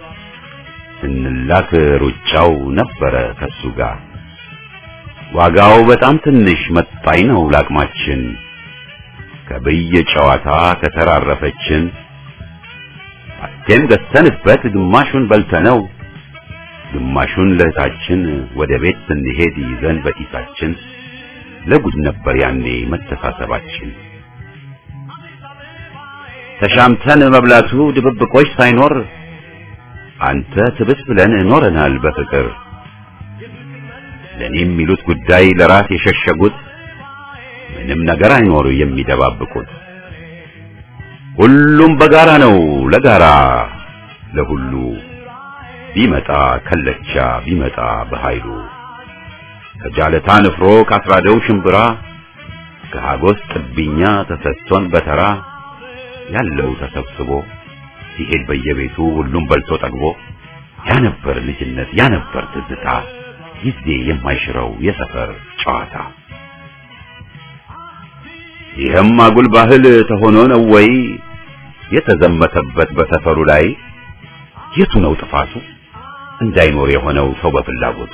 ስንላክ ሩጫው ነበረ ከሱ ጋር ዋጋው በጣም ትንሽ መጣኝ ነው ላቅማችን ከብየ ጨዋታ ከተራረፈችን አስቴም ገዝተንበት ግማሹን በልተነው ግማሹን ለእህታችን ወደ ቤት ስንሄድ ይዘን በኪሳችን ለጉድ ነበር ያኔ መተሳሰባችን ተሻምተን መብላቱ ድብብቆች ሳይኖር አንተ ትብስ ብለን ኖረናል በፍቅር ለኔ የሚሉት ጉዳይ ለራስ የሸሸጉት ምንም ነገር አይኖር የሚደባብቁት ሁሉም በጋራ ነው ለጋራ ለሁሉ ቢመጣ ከለቻ ቢመጣ በኃይሉ ከጃለታ ንፍሮ ካስራደው ሽምብራ ከሃጎስ ጥብኛ ተሰጥቶን በተራ ያለው ተሰብስቦ ሲሄድ በየቤቱ ሁሉም በልቶ ጠግቦ ያ ነበር ልጅነት ያ ነበር ትዝታ ጊዜ የማይሽረው የሰፈር ጨዋታ ይህም አጉል ባህል ተሆኖ ነው ወይ የተዘመተበት በሰፈሩ ላይ የቱ ነው ጥፋቱ እንዳይኖር የሆነው ሰው በፍላጎቱ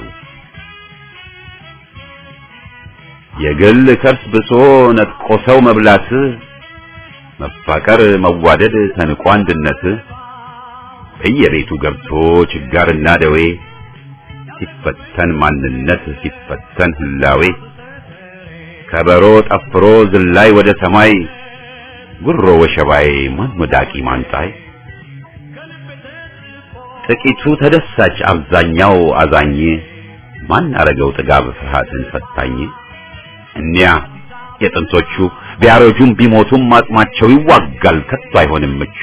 የግል ከርስ ብሶ ነጥቆ ሰው መብላት መፋቀር መዋደድ ተንቆ አንድነት በየቤቱ ገብቶ ችጋርና ደዌ ሲፈተን ማንነት ሲፈተን ህላዌ ከበሮ ጠፍሮ ዝላይ ወደ ሰማይ ጉሮ ወሸባይ ማን ወዳቂ ማንጣይ ጥቂቱ ተደሳች አብዛኛው አዛኝ ማን አረገው ጥጋብ ፍርሃትን ፈታኝ እኒያ የጥንቶቹ ቢያረጁም ቢሞቱም አጽማቸው ይዋጋል ከቶ አይሆንም ምቹ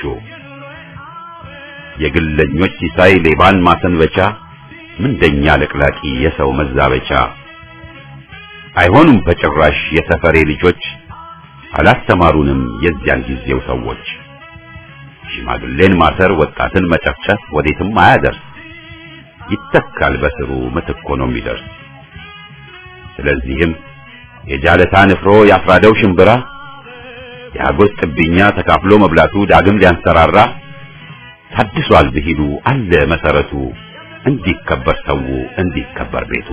የግለኞች ሲሳይ ሌባን ማሰንበቻ ምንደኛ ለቅላቂ የሰው መዛበቻ አይሆኑም በጭራሽ የሰፈሬ ልጆች አላስተማሩንም የዚያን ጊዜው ሰዎች ሽማግሌን ማሰር ወጣትን መጨፍጨፍ ወዴትም አያደርስ ይተካል በስሩ ምትክ ሆኖ የሚደርስ ስለዚህም የጃለታ ንፍሮ ያፍራደው ሽምብራ የአጎት ጥብኛ ተካፍሎ መብላቱ ዳግም ሊያንሰራራ ታድሷል ብሂሉ አለ መሰረቱ እንዲከበር ሰው እንዲከበር ቤቱ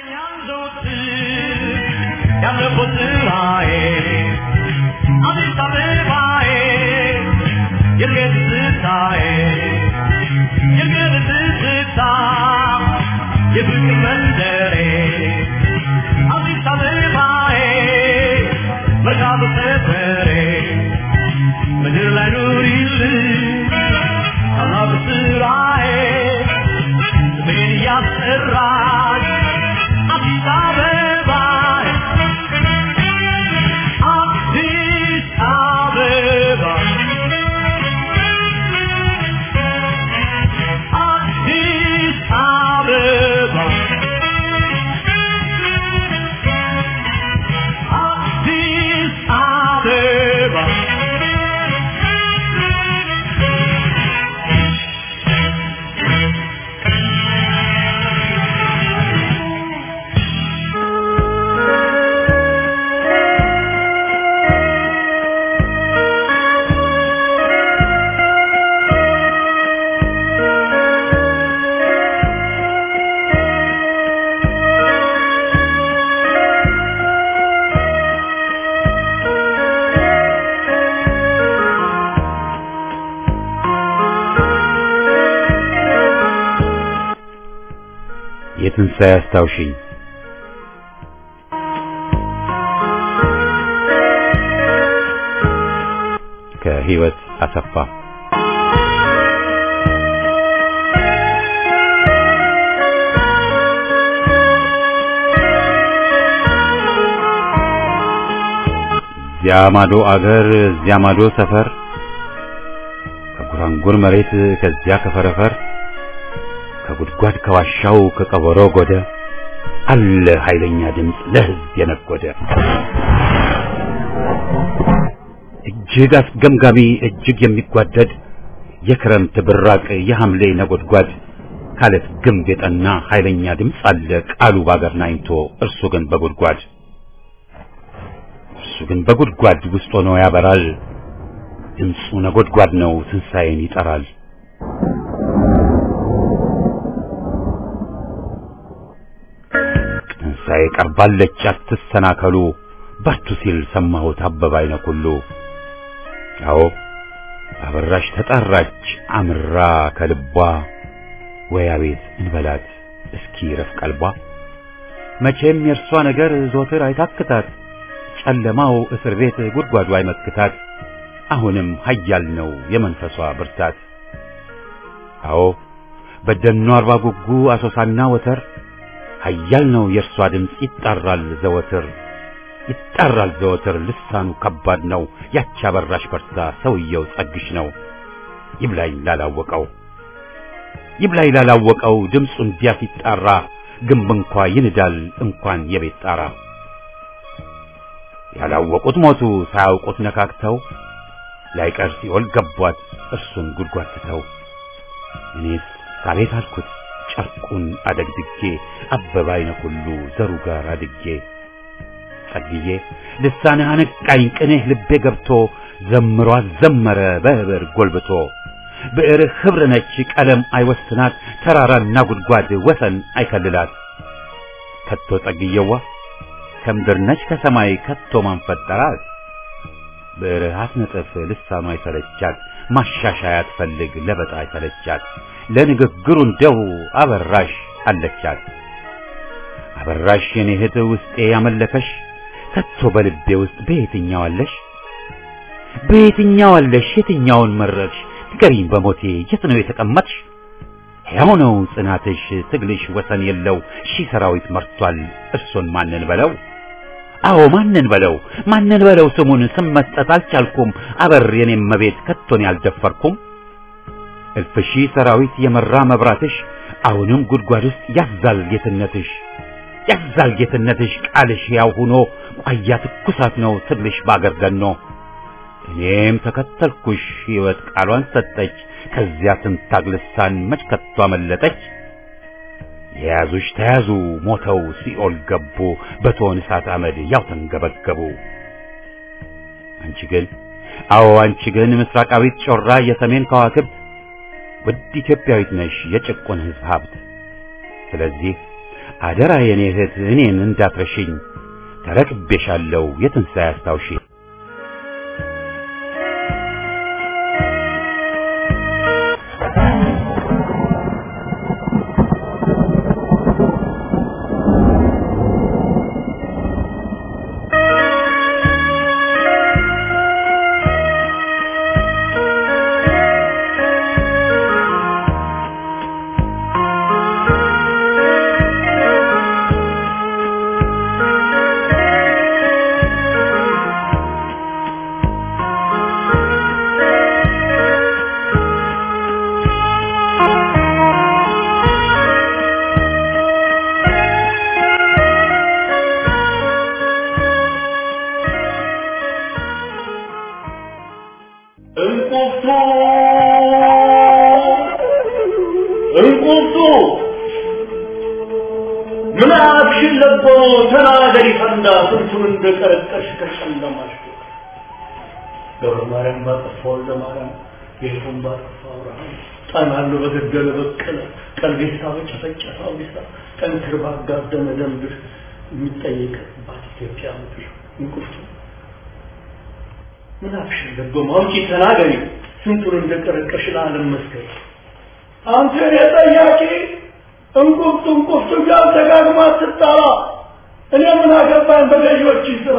ያለፉት ስራዬ አዲስ አበባዬ የእድገት ትዝታዬ የእድገት ትዝታ የፍቅር መንደሬ አዲስ አበባዬ መርካቶ ሰፈሬ ምድር ላይ ኑሪልኝ ታላቅ ስራዬ ስሜን እያስጠራች አዲስ አበባ አዲስ አበባ አዲስ አበባ አዲስ አበባ የትንሣኤ አስታውሽኝ ከህይወት አሰፋ እዚያ ማዶ አገር እዚያ ማዶ ሰፈር ከጉራንጉር መሬት ከዚያ ከፈረፈር ከጉድጓድ ከዋሻው ከቀበሮ ጎደ አለ ኃይለኛ ድምፅ ለህዝብ የነጎደ እጅግ አስገምጋሚ እጅግ የሚጓደድ የክረምት ብራቅ የሐምሌ ነጎድጓድ ካለት ግንብ የጠና ኃይለኛ ድምፅ አለ ቃሉ ባገር ናኝቶ እርሱ ግን በጉድጓድ እርሱ ግን በጉድጓድ ውስጥ ሆኖ ያበራል ድምፁ ነጎድጓድ ነው ትንሣኤን ይጠራል ትንሣኤ ቀርባለች አትሰናከሉ በርቱ ሲል ሰማሁት አበባ አይነ ኩሉ አዎ አበራሽ ተጣራች አምራ ከልቧ ወይ አቤት እንበላት እስኪ ረፍ ቀልቧ መቼም የእርሷ ነገር ዞትር አይታክታት ጨለማው እስር ቤት ጉድጓዱ አይመክታት አሁንም ኃያል ነው የመንፈሷ ብርታት አዎ በደኗ አርባ ጉጉ አሶሳና ወተር ኃያል ነው የእርሷ ድምፅ ይጣራል ዘወትር ይጣራል ዘወትር ልሳኑ ከባድ ነው ያቺ አበራሽ በርታ ሰውየው ጸግሽ ነው ይብላኝ ላላወቀው ይብላኝ ላላወቀው ድምፁ እንዲያ ሲጣራ ግንብ እንኳ ይንዳል እንኳን የቤት ጣራ ያላወቁት ሞቱ ሳያውቁት ነካክተው ላይቀር ሲኦል ገቧት እርሱን ጉድጓድ ትተው እኔስ አቤት አልኩት ጨርቁን አደግድጌ አበባ አይነ ሁሉ ዘሩ ጋር አድጌ ጸግዬ ልሳንህ አነቃኝ ቅኔህ ልቤ ገብቶ ዘምሮ አዘመረ በህብር ጎልብቶ ብዕርህ ኅብር ነች ቀለም አይወስናት ተራራና ጉድጓድ ወሰን አይከልላት ከቶ ጸግዬዋ ከምድር ነች ከሰማይ ከቶ ማን ፈጠራት ብዕርህ አትነጥፍ ልሳኗ አይሰለቻት ማሻሻያ ትፈልግ ለበጣ አይሰለቻት ለንግግሩ እንደው አበራሽ አለቻት አበራሽ የኔ እህት ውስጤ ያመለከሽ ከቶ በልቤ ውስጥ በየትኛው አለሽ በየትኛው አለሽ የትኛውን መረጥሽ ንገሪኝ በሞቴ የት ነው የተቀመጥሽ ሕያው ነው ጽናትሽ ትግልሽ ወሰን የለው ሺህ ሰራዊት መርቷል እርሶን ማንን በለው አዎ ማንን በለው ማንን በለው ስሙን ስም መስጠት አልቻልኩም አበር የኔም መቤት ከቶን ያልደፈርኩም እልፍ ሺህ ሰራዊት የመራ መብራትሽ አሁንም ጉድጓድ ውስጥ ያዛል ጌትነትሽ ያዛል ጌትነትሽ ቃልሽ ያው ሆኖ ቋያ ትኩሳት ነው ትግልሽ ባገር ገኖ እኔም ተከተልኩሽ ሕይወት ቃሏን ሰጠች ከዚያ ትንታግ ልሳን መች ከቶ አመለጠች የያዙሽ ተያዙ ሞተው ሲኦል ገቡ በቶን እሳት አመድ ያው ተንገበገቡ አንቺ ግን አዎ አንቺ ግን ምስራቃዊት ጮራ የሰሜን ከዋክብት ውድ ኢትዮጵያዊት ነሽ የጭቁን ሕዝብ ሀብት ስለዚህ አደራ የኔ እህት እኔን እንዳትረሽኝ ተረክቤሻለሁ የትንሣኤ አስታውሺ እንቁርቱ እንቁርቱ ምን አብሽን ለቦ ተናገሪ ፈንዳ ስንቱን እንደቀረቀሽ ከጨለማሽ ገብረ ማርያም ባጠፋ ወልደ ማርያም ጌቱን ባጠፋ አብርሃም ጣናሉ በገደለ በቀለ ቀልቤሳ በጨፈጨፈ አውዲሳ ጠንክር ባጋደመ ደንብር የሚጠየቅባት ኢትዮጵያ ምድር እንቁርቱ ምን አፍሽን ለቦ ማውጪ ተናገሪ ስንቱን እንደቀረቀሽ ለዓለም መስከር አንተ የጠያቂ እንቁፍቱ እንቁፍቱ ጋር ደጋግማ ትጣራ እኔ ምን አገባኝ በገዢዎች ስራ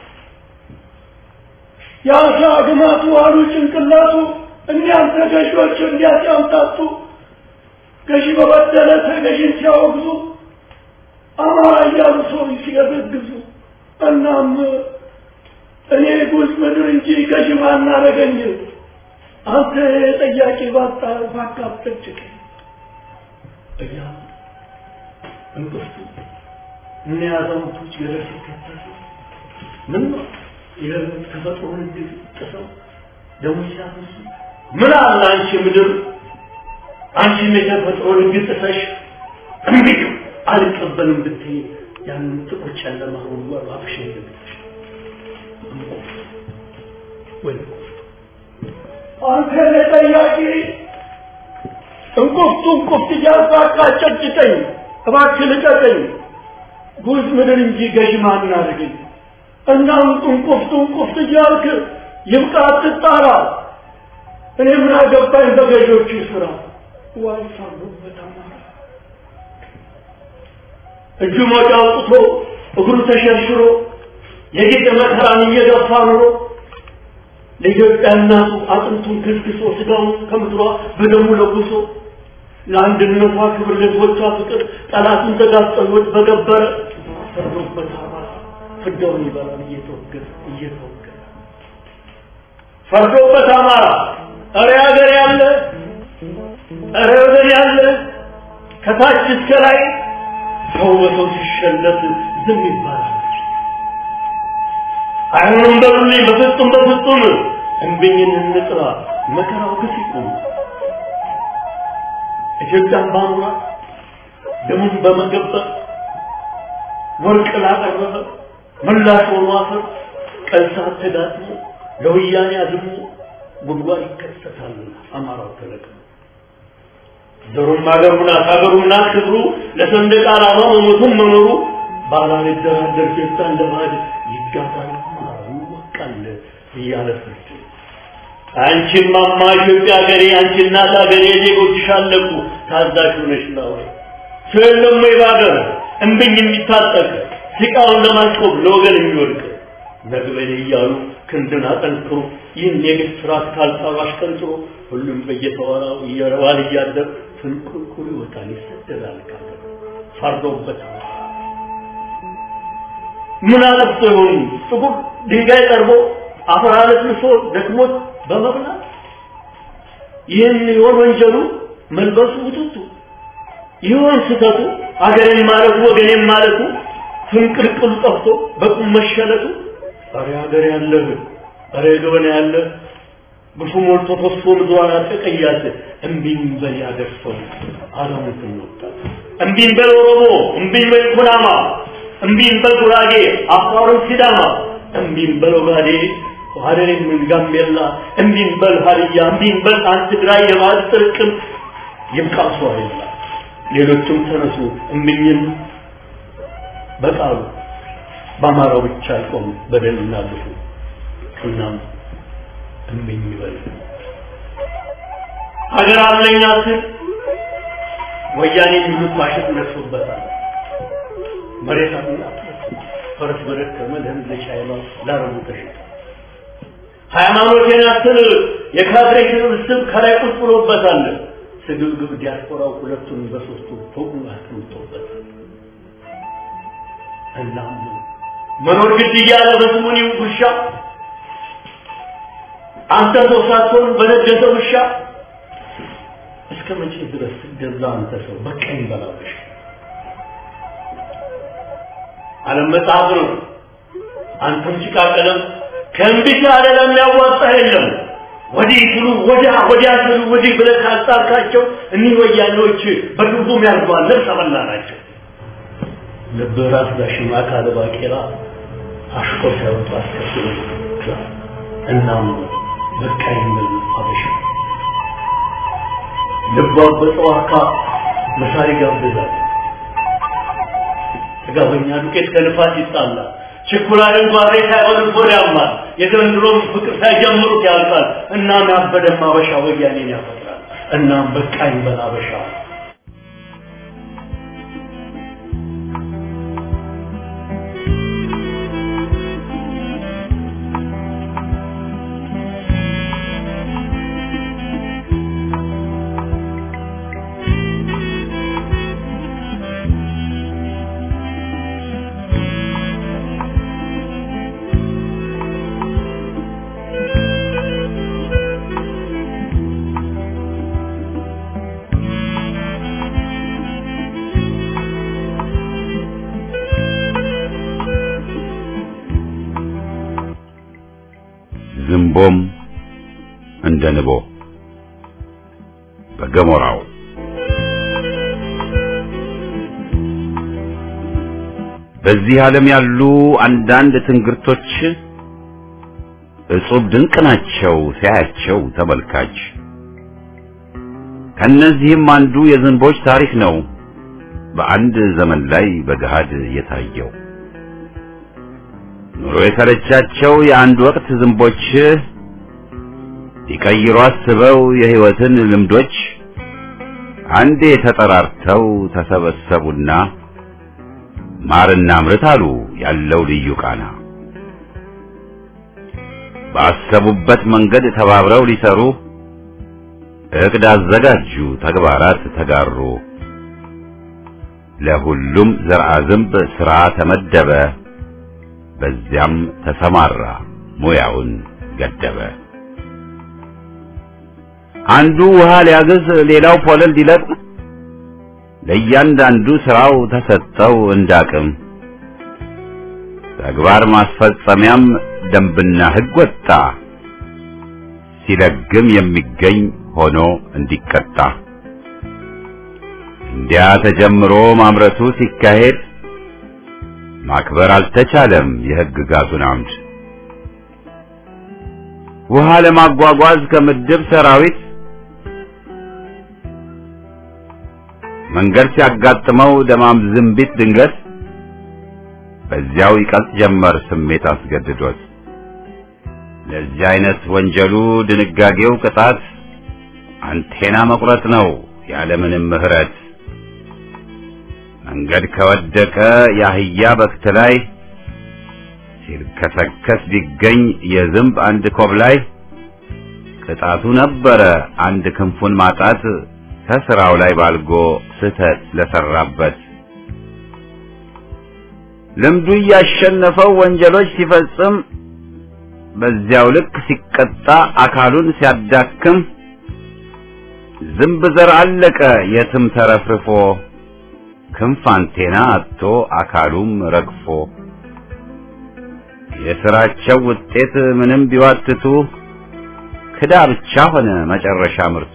የአሳ ግማቱ አሉ ጭንቅላቱ እኒያን ተገዢዎች እንዲያ ሲያምታቱ ገዢ በበደለ ተገዢን ሲያወግዙ አማራ እያሉ ሰው ሲገዘግዙ እናም እኔ ጉዝ ምድር እንጂ ገዢ ማናረገኝ አንተ ጠያቂ ባጣ ባካብጠጭቅ እያ እንቅፍቱ እነ አዛውንቶች ገደል ሲከተሉ ምን ነው የተፈጥሮን ህግ ጥሰው ደሞ ሲያፈሱ ምን አለ አንቺ ምድር አንቺም የተፈጥሮን ህግ ጥሰሽ እምቢ አልቀበልም ብትይ ያንን ጥቁር ጨለማ ወርወር አፍሽን ልብትሽ ወይ አንተ ለጠያቂ እንቁፍቱ እንቁፍት እያሳቃ ጨጭቀኝ እባክህ ልቀቀኝ ጉዝ ምድር እንጂ ገዥ ማን አድርገኝ እናም እንቁፍቱ እንቁፍት እያልክ ይብቃ አትጣራ እኔ ምን አገባኝ በገዦቹ ስራ ዋይ ሳሉበት አማራ እጁ ሞጫ አውጥቶ እግሩ ተሸርሽሮ የጌጠ መከራን እየገፋ ኑሮ ለኢትዮጵያ እናቱ አጥንቱን ክስክሶ ስጋውን ከምድሯ በደሙ ለጉሶ ለአንድነቷ ክብር ለሕዝቦቿ ፍቅር ጠላቱን ተጋጠሎት በገበረ ፈርዶበት አማራ ፍዳውን ይበላል እየተወገረ እየተወገረ ፈርዶበት አማራ እረ ሀገር ያለ እረ ወገን ያለ ከታች እስከ ላይ ሰው በሰው ሲሸለት ዝም ይባላል። አይሆንም በሉልኝ በፍጹም በፍጹም እንብኝን እንጥራ መከራው ግፍ ይቁም። ኢትዮጵያን ባኑራት ደሙን በመገበር ወርቅ ላቀረበ ምላሽ ሆኖ አፈር ቀን ሰዓት ተጋጥሞ ለወያኔ አዝሞ ጉድጓድ ይከሰታል አማራው ተለቅሞ ዘሩም አገሩን አሳገሩና ክብሩ ለሰንደቅ ዓላማ መሞቱን መኖሩ ባላልደራደር ጌታ እንደ ባዕድ ይጋባል ይወቃል እያለ ፍርድ አንቺም ማማ ኢትዮጵያ ሀገሬ አንቺ እናት ሀገሬ ዜጎችሽ አለቁ ታዛዥ ሆነሽ ነው ስለለም ወይ ባገር እምብኝ የሚታጠቅ ሲቃውን ለማስቆም ለወገን የሚወድቅ ነግበኔ እያሉ ክንድን አጠንክሮ ይህን የግፍ ስርዓት ካልጣሉ አሽቀንጥሮ ሁሉም በየተዋራው እየረዋል እያደር ፍንቁልቁል ይወጣል ይሰደዳል ካገር ፈርዶበት ምን አለፍቶ ይሆኑ ጥቁር ድንጋይ ጠርቦ አፈር አለስልሶ ደክሞት በመብላት ይህን ይሆን ወንጀሉ መልበሱ ውጥቱ ይሆን ስተቱ አገሬን ማለቱ ወገኔን ማለቱ ፍንቅልቅሉ ጠፍቶ በቁም መሸለቱ ኧረ ሀገር ያለህ ኧረ ገበና ያለህ ግፉ ሞልቶ ፈሶ ምድሯን አጠቀያት እምቢኝ በል ያገር ሰው አለሙትን ወጣት እምቢኝ በል ኦሮሞ እምቢኝ በል ኩናማ እምቢኝ በል ጉራጌ አፋሩን ሲዳማ እምቢኝ በል ኦጋዴ ሀደሬም ጋምቤላ እምቢኝ በል ሀዲያ እምቢኝ በል አንድ ትግራይ የባህል ጥርቅም ይብቃሱ አይላ ሌሎችም ተነሱ እምቢኝን በቃሉ በአማራው ብቻ አይቆም በደልና ግፉ እናም እምቢኝ ይበል ሀገር አለኝ አስል ወያኔ የሚሉት ማሸት ነሱበታል መሬት አጥና ፈረስ በደከመ ለህዝብ ለቻይና ላረቡ ተሸጠ ሃይማኖቴን አስል የካድሬ ስብስብ ከላይ ቁጭ ብሎበታል ስግብግብ ዲያስፖራው ሁለቱን በሶስቱ ፎቁ አስቀምጦበታል እናም መኖር ግድ እያለ በስሙኒ ውሻ አንተ ሰው ሳትሆን በነገሰ ውሻ እስከ መቼ ድረስ ስትገዛ አንተ ሰው በቀኝ በላበሽ ዓለም መጽሐፍ ነው አንተም ጭቃ ቀለም ከእምቢት ያለ ለሚያዋጣ የለም ወዲህ ስሉ ወዲያ ወዲያ ስሉ ወዲህ ብለህ ካጣልካቸው እኒህ ወያኔዎች በድርጉም ያርጓል ልብስ አበላ ናቸው ልብ ራስ ዳሽማ ካለ ባቄላ አሽቆ ሳይወጡ አስከትሎ እናም በቃ የሚል አበሻ ልቧ በጠዋካ መሳሪ ጋብዛል ጥጋበኛ ዱቄት ከልፋት ይጣላል ችኩላልን ጓሬ ሳይሆን ቦድ ያማል የዘንድሮም ፍቅር ሳይጀምሩት ያልቃል እናም ያበደም አበሻ ወያኔን ያፈጥራል እናም በቃኝ በል አበሻ ዝንቦም እንደ ንቦ በገሞራው በዚህ ዓለም ያሉ አንዳንድ ትንግርቶች እጹብ ድንቅ ናቸው ሲያያቸው ተመልካች። ከነዚህም አንዱ የዝንቦች ታሪክ ነው በአንድ ዘመን ላይ በገሃድ የታየው። ኑሮ የሰለቻቸው የአንድ ወቅት ዝንቦች ሊቀይሩ አስበው የሕይወትን ልምዶች አንዴ ተጠራርተው ተሰበሰቡና ማርና ምርት አሉ ያለው ልዩ ቃና። ባሰቡበት መንገድ ተባብረው ሊሰሩ እቅድ አዘጋጁ፣ ተግባራት ተጋሩ። ለሁሉም ዘርአ ዝንብ ሥራ ተመደበ። በዚያም ተሰማራ ሙያውን ገደበ። አንዱ ውሃ ሊያግዝ፣ ሌላው ፖለል ሊለቅም፣ ለእያንዳንዱ ስራው ተሰጠው እንዳቅም። ተግባር ማስፈጸሚያም ደንብና ሕግ ወጣ፣ ሲለግም የሚገኝ ሆኖ እንዲቀጣ። እንዲያ ተጀምሮ ማምረቱ ሲካሄድ ማክበር አልተቻለም የሕግጋቱን አምድ ውሃ ለማጓጓዝ ከምድብ ሰራዊት መንገድ ሲያጋጥመው ደማም ዝንቢት ድንገት በዚያው ይቀልጥ ጀመር ስሜት አስገድዶት ለዚህ አይነት ወንጀሉ ድንጋጌው ቅጣት አንቴና መቁረጥ ነው ያለምንም ምሕረት መንገድ ከወደቀ የአህያ በክት ላይ ሲልከሰከስ ቢገኝ የዝንብ አንድ ኮብ ላይ ቅጣቱ ነበረ አንድ ክንፉን ማጣት ከስራው ላይ ባልጎ ስህተት ለሰራበት ልምዱ እያሸነፈው ወንጀሎች ሲፈጽም በዚያው ልክ ሲቀጣ አካሉን ሲያዳክም ዝንብ ዘር አለቀ የትም ተረፍርፎ ክንፍ አንቴና አጥቶ አካሉም ረግፎ የስራቸው ውጤት ምንም ቢዋትቱ ክዳ ብቻ ሆነ መጨረሻ ምርቱ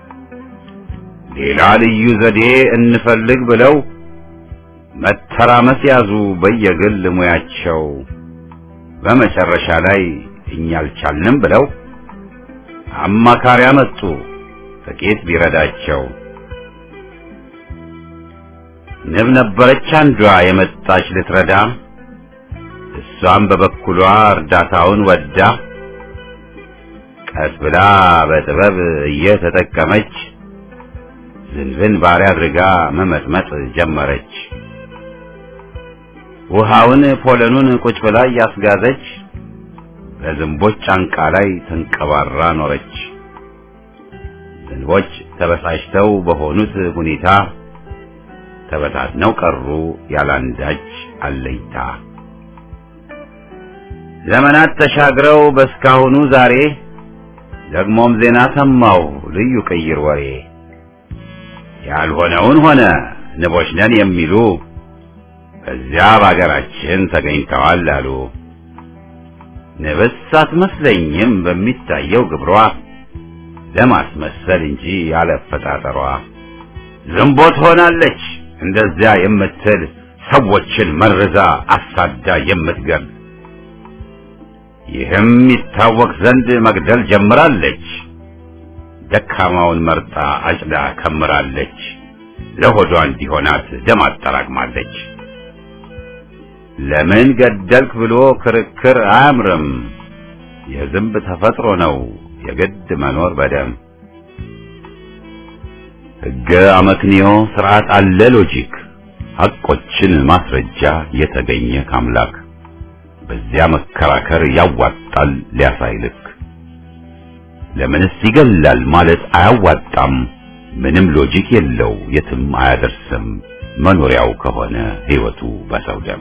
ሌላ ልዩ ዘዴ እንፈልግ ብለው መተራመስ ያዙ በየግል ሙያቸው በመጨረሻ ላይ እኛ አልቻልንም ብለው አማካሪ አመጡ ጥቂት ቢረዳቸው ንብ ነበረች አንዷ የመጣች ልትረዳ እሷም በበኩሏ እርዳታውን ወዳ ቀስ ብላ በጥበብ እየተጠቀመች ዝንብን ባሪያ አድርጋ መመጥመጥ ጀመረች። ውሃውን ፖለኑን ቁጭ ብላ እያስጋዘች በዝንቦች ጫንቃ ላይ ተንቀባራ ኖረች። ዝንቦች ተበሳጭተው በሆኑት ሁኔታ ተበታትነው ቀሩ ያላንዳች አለይታ። ዘመናት ተሻግረው በስካሁኑ ዛሬ ደግሞም ዜና ሰማው ልዩ ቅይር ወሬ ያልሆነውን ሆነ ንቦች ነን የሚሉ በዚያ በአገራችን ተገኝተዋል አሉ። ንብስ አትመስለኝም በሚታየው ግብሯ ለማስመሰል እንጂ ያለፈጣጠሯ ዝንቦት ሆናለች እንደዚያ የምትል ሰዎችን መርዛ አሳዳ የምትገል ይህም ይታወቅ ዘንድ መግደል ጀምራለች። ደካማውን መርጣ አጭዳ ከምራለች። ለሆዷ እንዲሆናት ደም አጠራቅማለች። ለምን ገደልክ ብሎ ክርክር አያምርም። የዝንብ ተፈጥሮ ነው የግድ መኖር በደም ሕገ አመክንዮ ስርዓት አለ ሎጂክ ሐቆችን ማስረጃ የተገኘ ካምላክ በዚያ መከራከር ያዋጣል ሊያሳይልክ ለምንስ ይገላል ማለት አያዋጣም ምንም ሎጂክ የለው የትም አያደርስም መኖሪያው ከሆነ ሕይወቱ በሰው ደም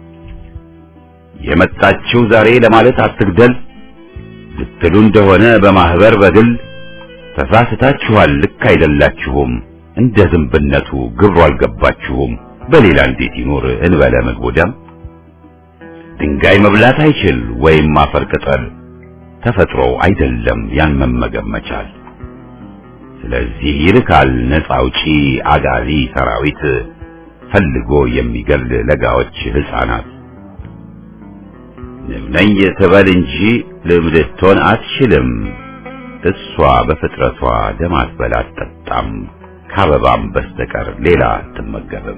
የመጣችው ዛሬ ለማለት አትግደል ልትሉ እንደሆነ በማህበር በግል ተሳስታችኋል ልክ አይደላችሁም እንደ ዝንብነቱ ግብሩ አልገባችሁም በሌላ እንዴት ይኖር እንበለ ምግቡ ደም ድንጋይ መብላት አይችል ወይም አፈር ቅጠል ተፈጥሮው አይደለም ያን መመገብ መቻል ስለዚህ ይልካል ነፃ አውጪ አጋዚ ሰራዊት ፈልጎ የሚገል ለጋዎች ህፃናት ንብ ነኝ ትበል እንጂ ልብ ልትሆን አትችልም እሷ በፍጥረቷ ደም አትበላ አትጠጣም ከአበባም በስተቀር ሌላ አትመገብም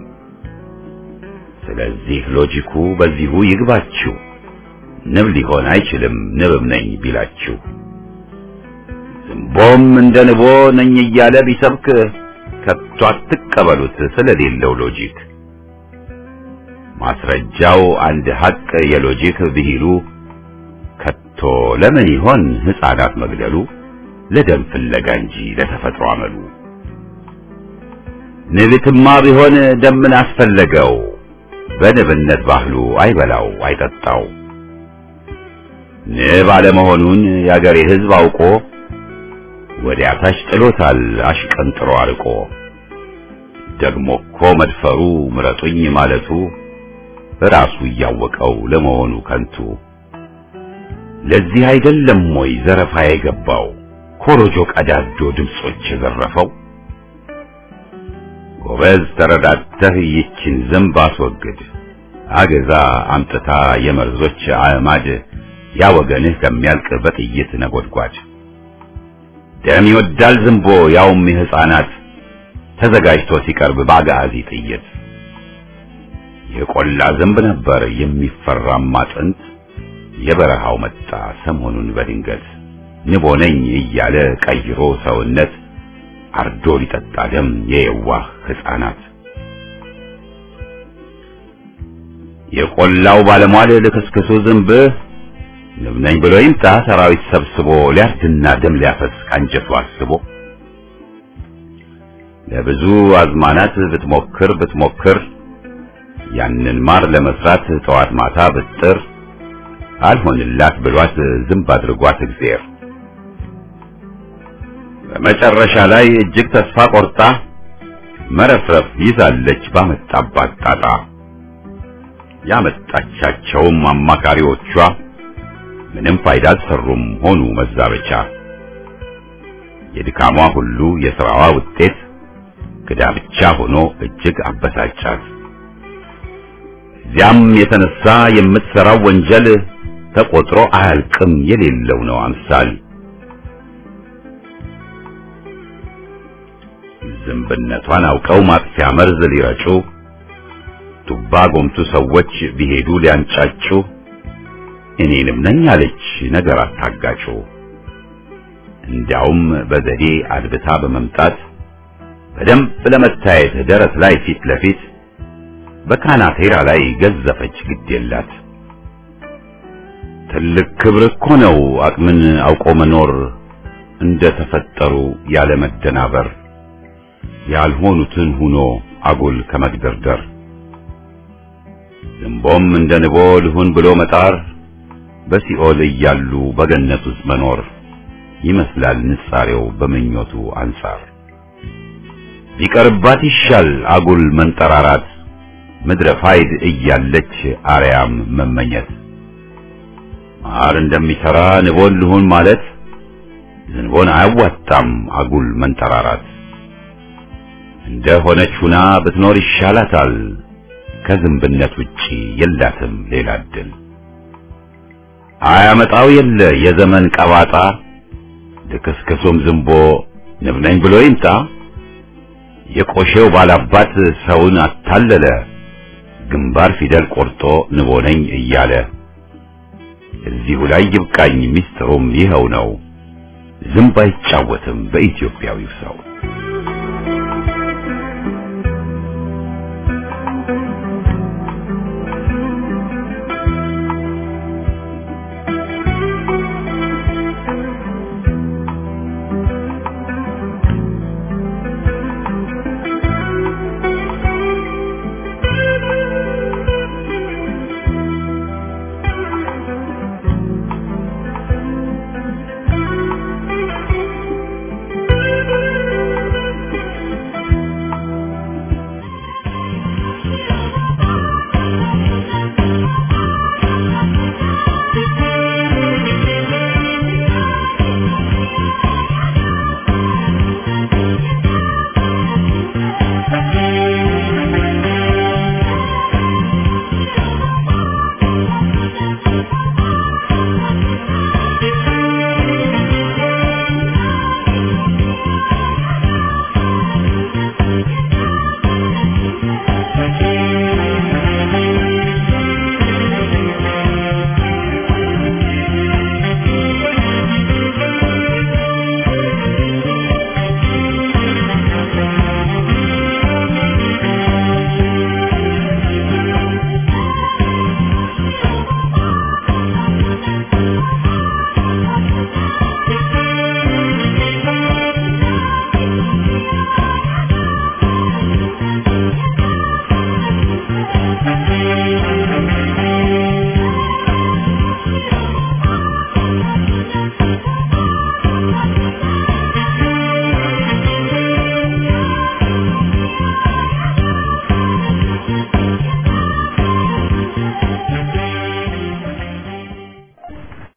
ስለዚህ ሎጂኩ በዚሁ ይግባችሁ ንብ ሊሆን አይችልም ንብም ነኝ ቢላችሁ ዝንቦም እንደ ንቦ ነኝ እያለ ቢሰብክ ከቶ አትቀበሉት ስለሌለው ሎጂክ ማስረጃው አንድ ሐቅ የሎጂክ ብሂሉ ከቶ ለምን ይሆን ሕፃናት መግደሉ ለደም ፍለጋ እንጂ ለተፈጥሮ አመሉ ንብትማ ቢሆን ደምን አስፈለገው በንብነት ባህሉ አይበላው አይጠጣው ንብ አለመሆኑን የአገሬ ሕዝብ አውቆ ወዲያ ታች ጥሎታል አሽቀንጥሮ አርቆ ደግሞ እኮ መድፈሩ ምረጡኝ ማለቱ ራሱ እያወቀው ለመሆኑ ከንቱ ለዚህ አይደለም ወይ ዘረፋ የገባው ኮሮጆ ቀዳዶ ድምጾች የዘረፈው ጎበዝ ተረዳተህ ይችን ዝንብ አስወግድ አገዛ አምጥታ የመርዞች አዕማድ ያ ወገንህ ከሚያልቅ በጥይት ነጎድጓድ ደም ይወዳል ዝንቦ ያውም የሕፃናት ተዘጋጅቶ ሲቀርብ በአጋዚ ጥይት የቆላ ዝንብ ነበር የሚፈራማ ጥንት የበረሃው መጣ ሰሞኑን በድንገት ንቦ ነኝ እያለ ቀይሮ ሰውነት አርዶ ሊጠጣ ደም የየዋህ ሕፃናት የቆላው ባለሟል ልክስክሱ ዝንብ ንብ ነኝ ብሎ ይምጣ ሰራዊት ሰብስቦ ሊያርድና ደም ሊያፈስ ካንጀቱ አስቦ ለብዙ አዝማናት ብትሞክር ብትሞክር ያንን ማር ለመስራት ጠዋት ማታ ብጥር አልሆንላት ብሏት ዝንብ አድርጓት እግዚአብሔር በመጨረሻ ላይ እጅግ ተስፋ ቆርጣ መረፍረፍ ይዛለች ባመጣባት ጣጣ ያመጣቻቸውም አማካሪዎቿ ምንም ፋይዳ አልሰሩም ሆኑ መዛበቻ የድካሟ ሁሉ የሥራዋ ውጤት ክዳ ብቻ ሆኖ እጅግ አበሳጫት እዚያም የተነሳ የምትሰራው ወንጀል ተቆጥሮ አያልቅም የሌለው ነው አምሳል ዝንብነቷን አውቀው ማጥፊያ መርዝ ሊረጩ ቱባ ጎምቱ ሰዎች ቢሄዱ ሊያንጫጩ እኔንም ነኝ አለች ነገር አታጋጩ እንዲያውም በዘዴ አድብታ በመምጣት በደንብ ለመታየት ደረት ላይ ፊት ለፊት በካናቴራ ላይ ገዘፈች ግድ የላት ትልቅ ክብር እኮ ነው አቅምን አውቆ መኖር እንደ ተፈጠሩ ያለ መደናበር ያልሆኑትን ሁኖ አጉል ከመግደርደር ዝንቦም እንደ ንቦ ልሁን ብሎ መጣር በሲኦል እያሉ በገነት ውስጥ መኖር ይመስላል ንጻሬው በምኞቱ አንጻር ቢቀርባት ይሻል አጉል መንጠራራት ምድረ ፋይድ እያለች አርያም መመኘት ማር እንደሚሰራ ንቦን ልሁን ማለት ዝንቦን አያዋጣም አጉል መንጠራራት እንደ ሆነች ሁና ብትኖር ይሻላታል ከዝንብነት ውጪ የላትም ሌላ እድል አያመጣው የለ የዘመን ቀባጣ ልክስክሱም ዝንቦ ንብ ነኝ ብሎ ይምጣ የቆሼው ባላባት ሰውን አታለለ ግንባር ፊደል ቆርጦ ንቦ ነኝ እያለ እዚሁ ላይ ይብቃኝ ሚስጥሩም ይኸው ነው ዝንብ አይጫወትም በኢትዮጵያዊው ሰው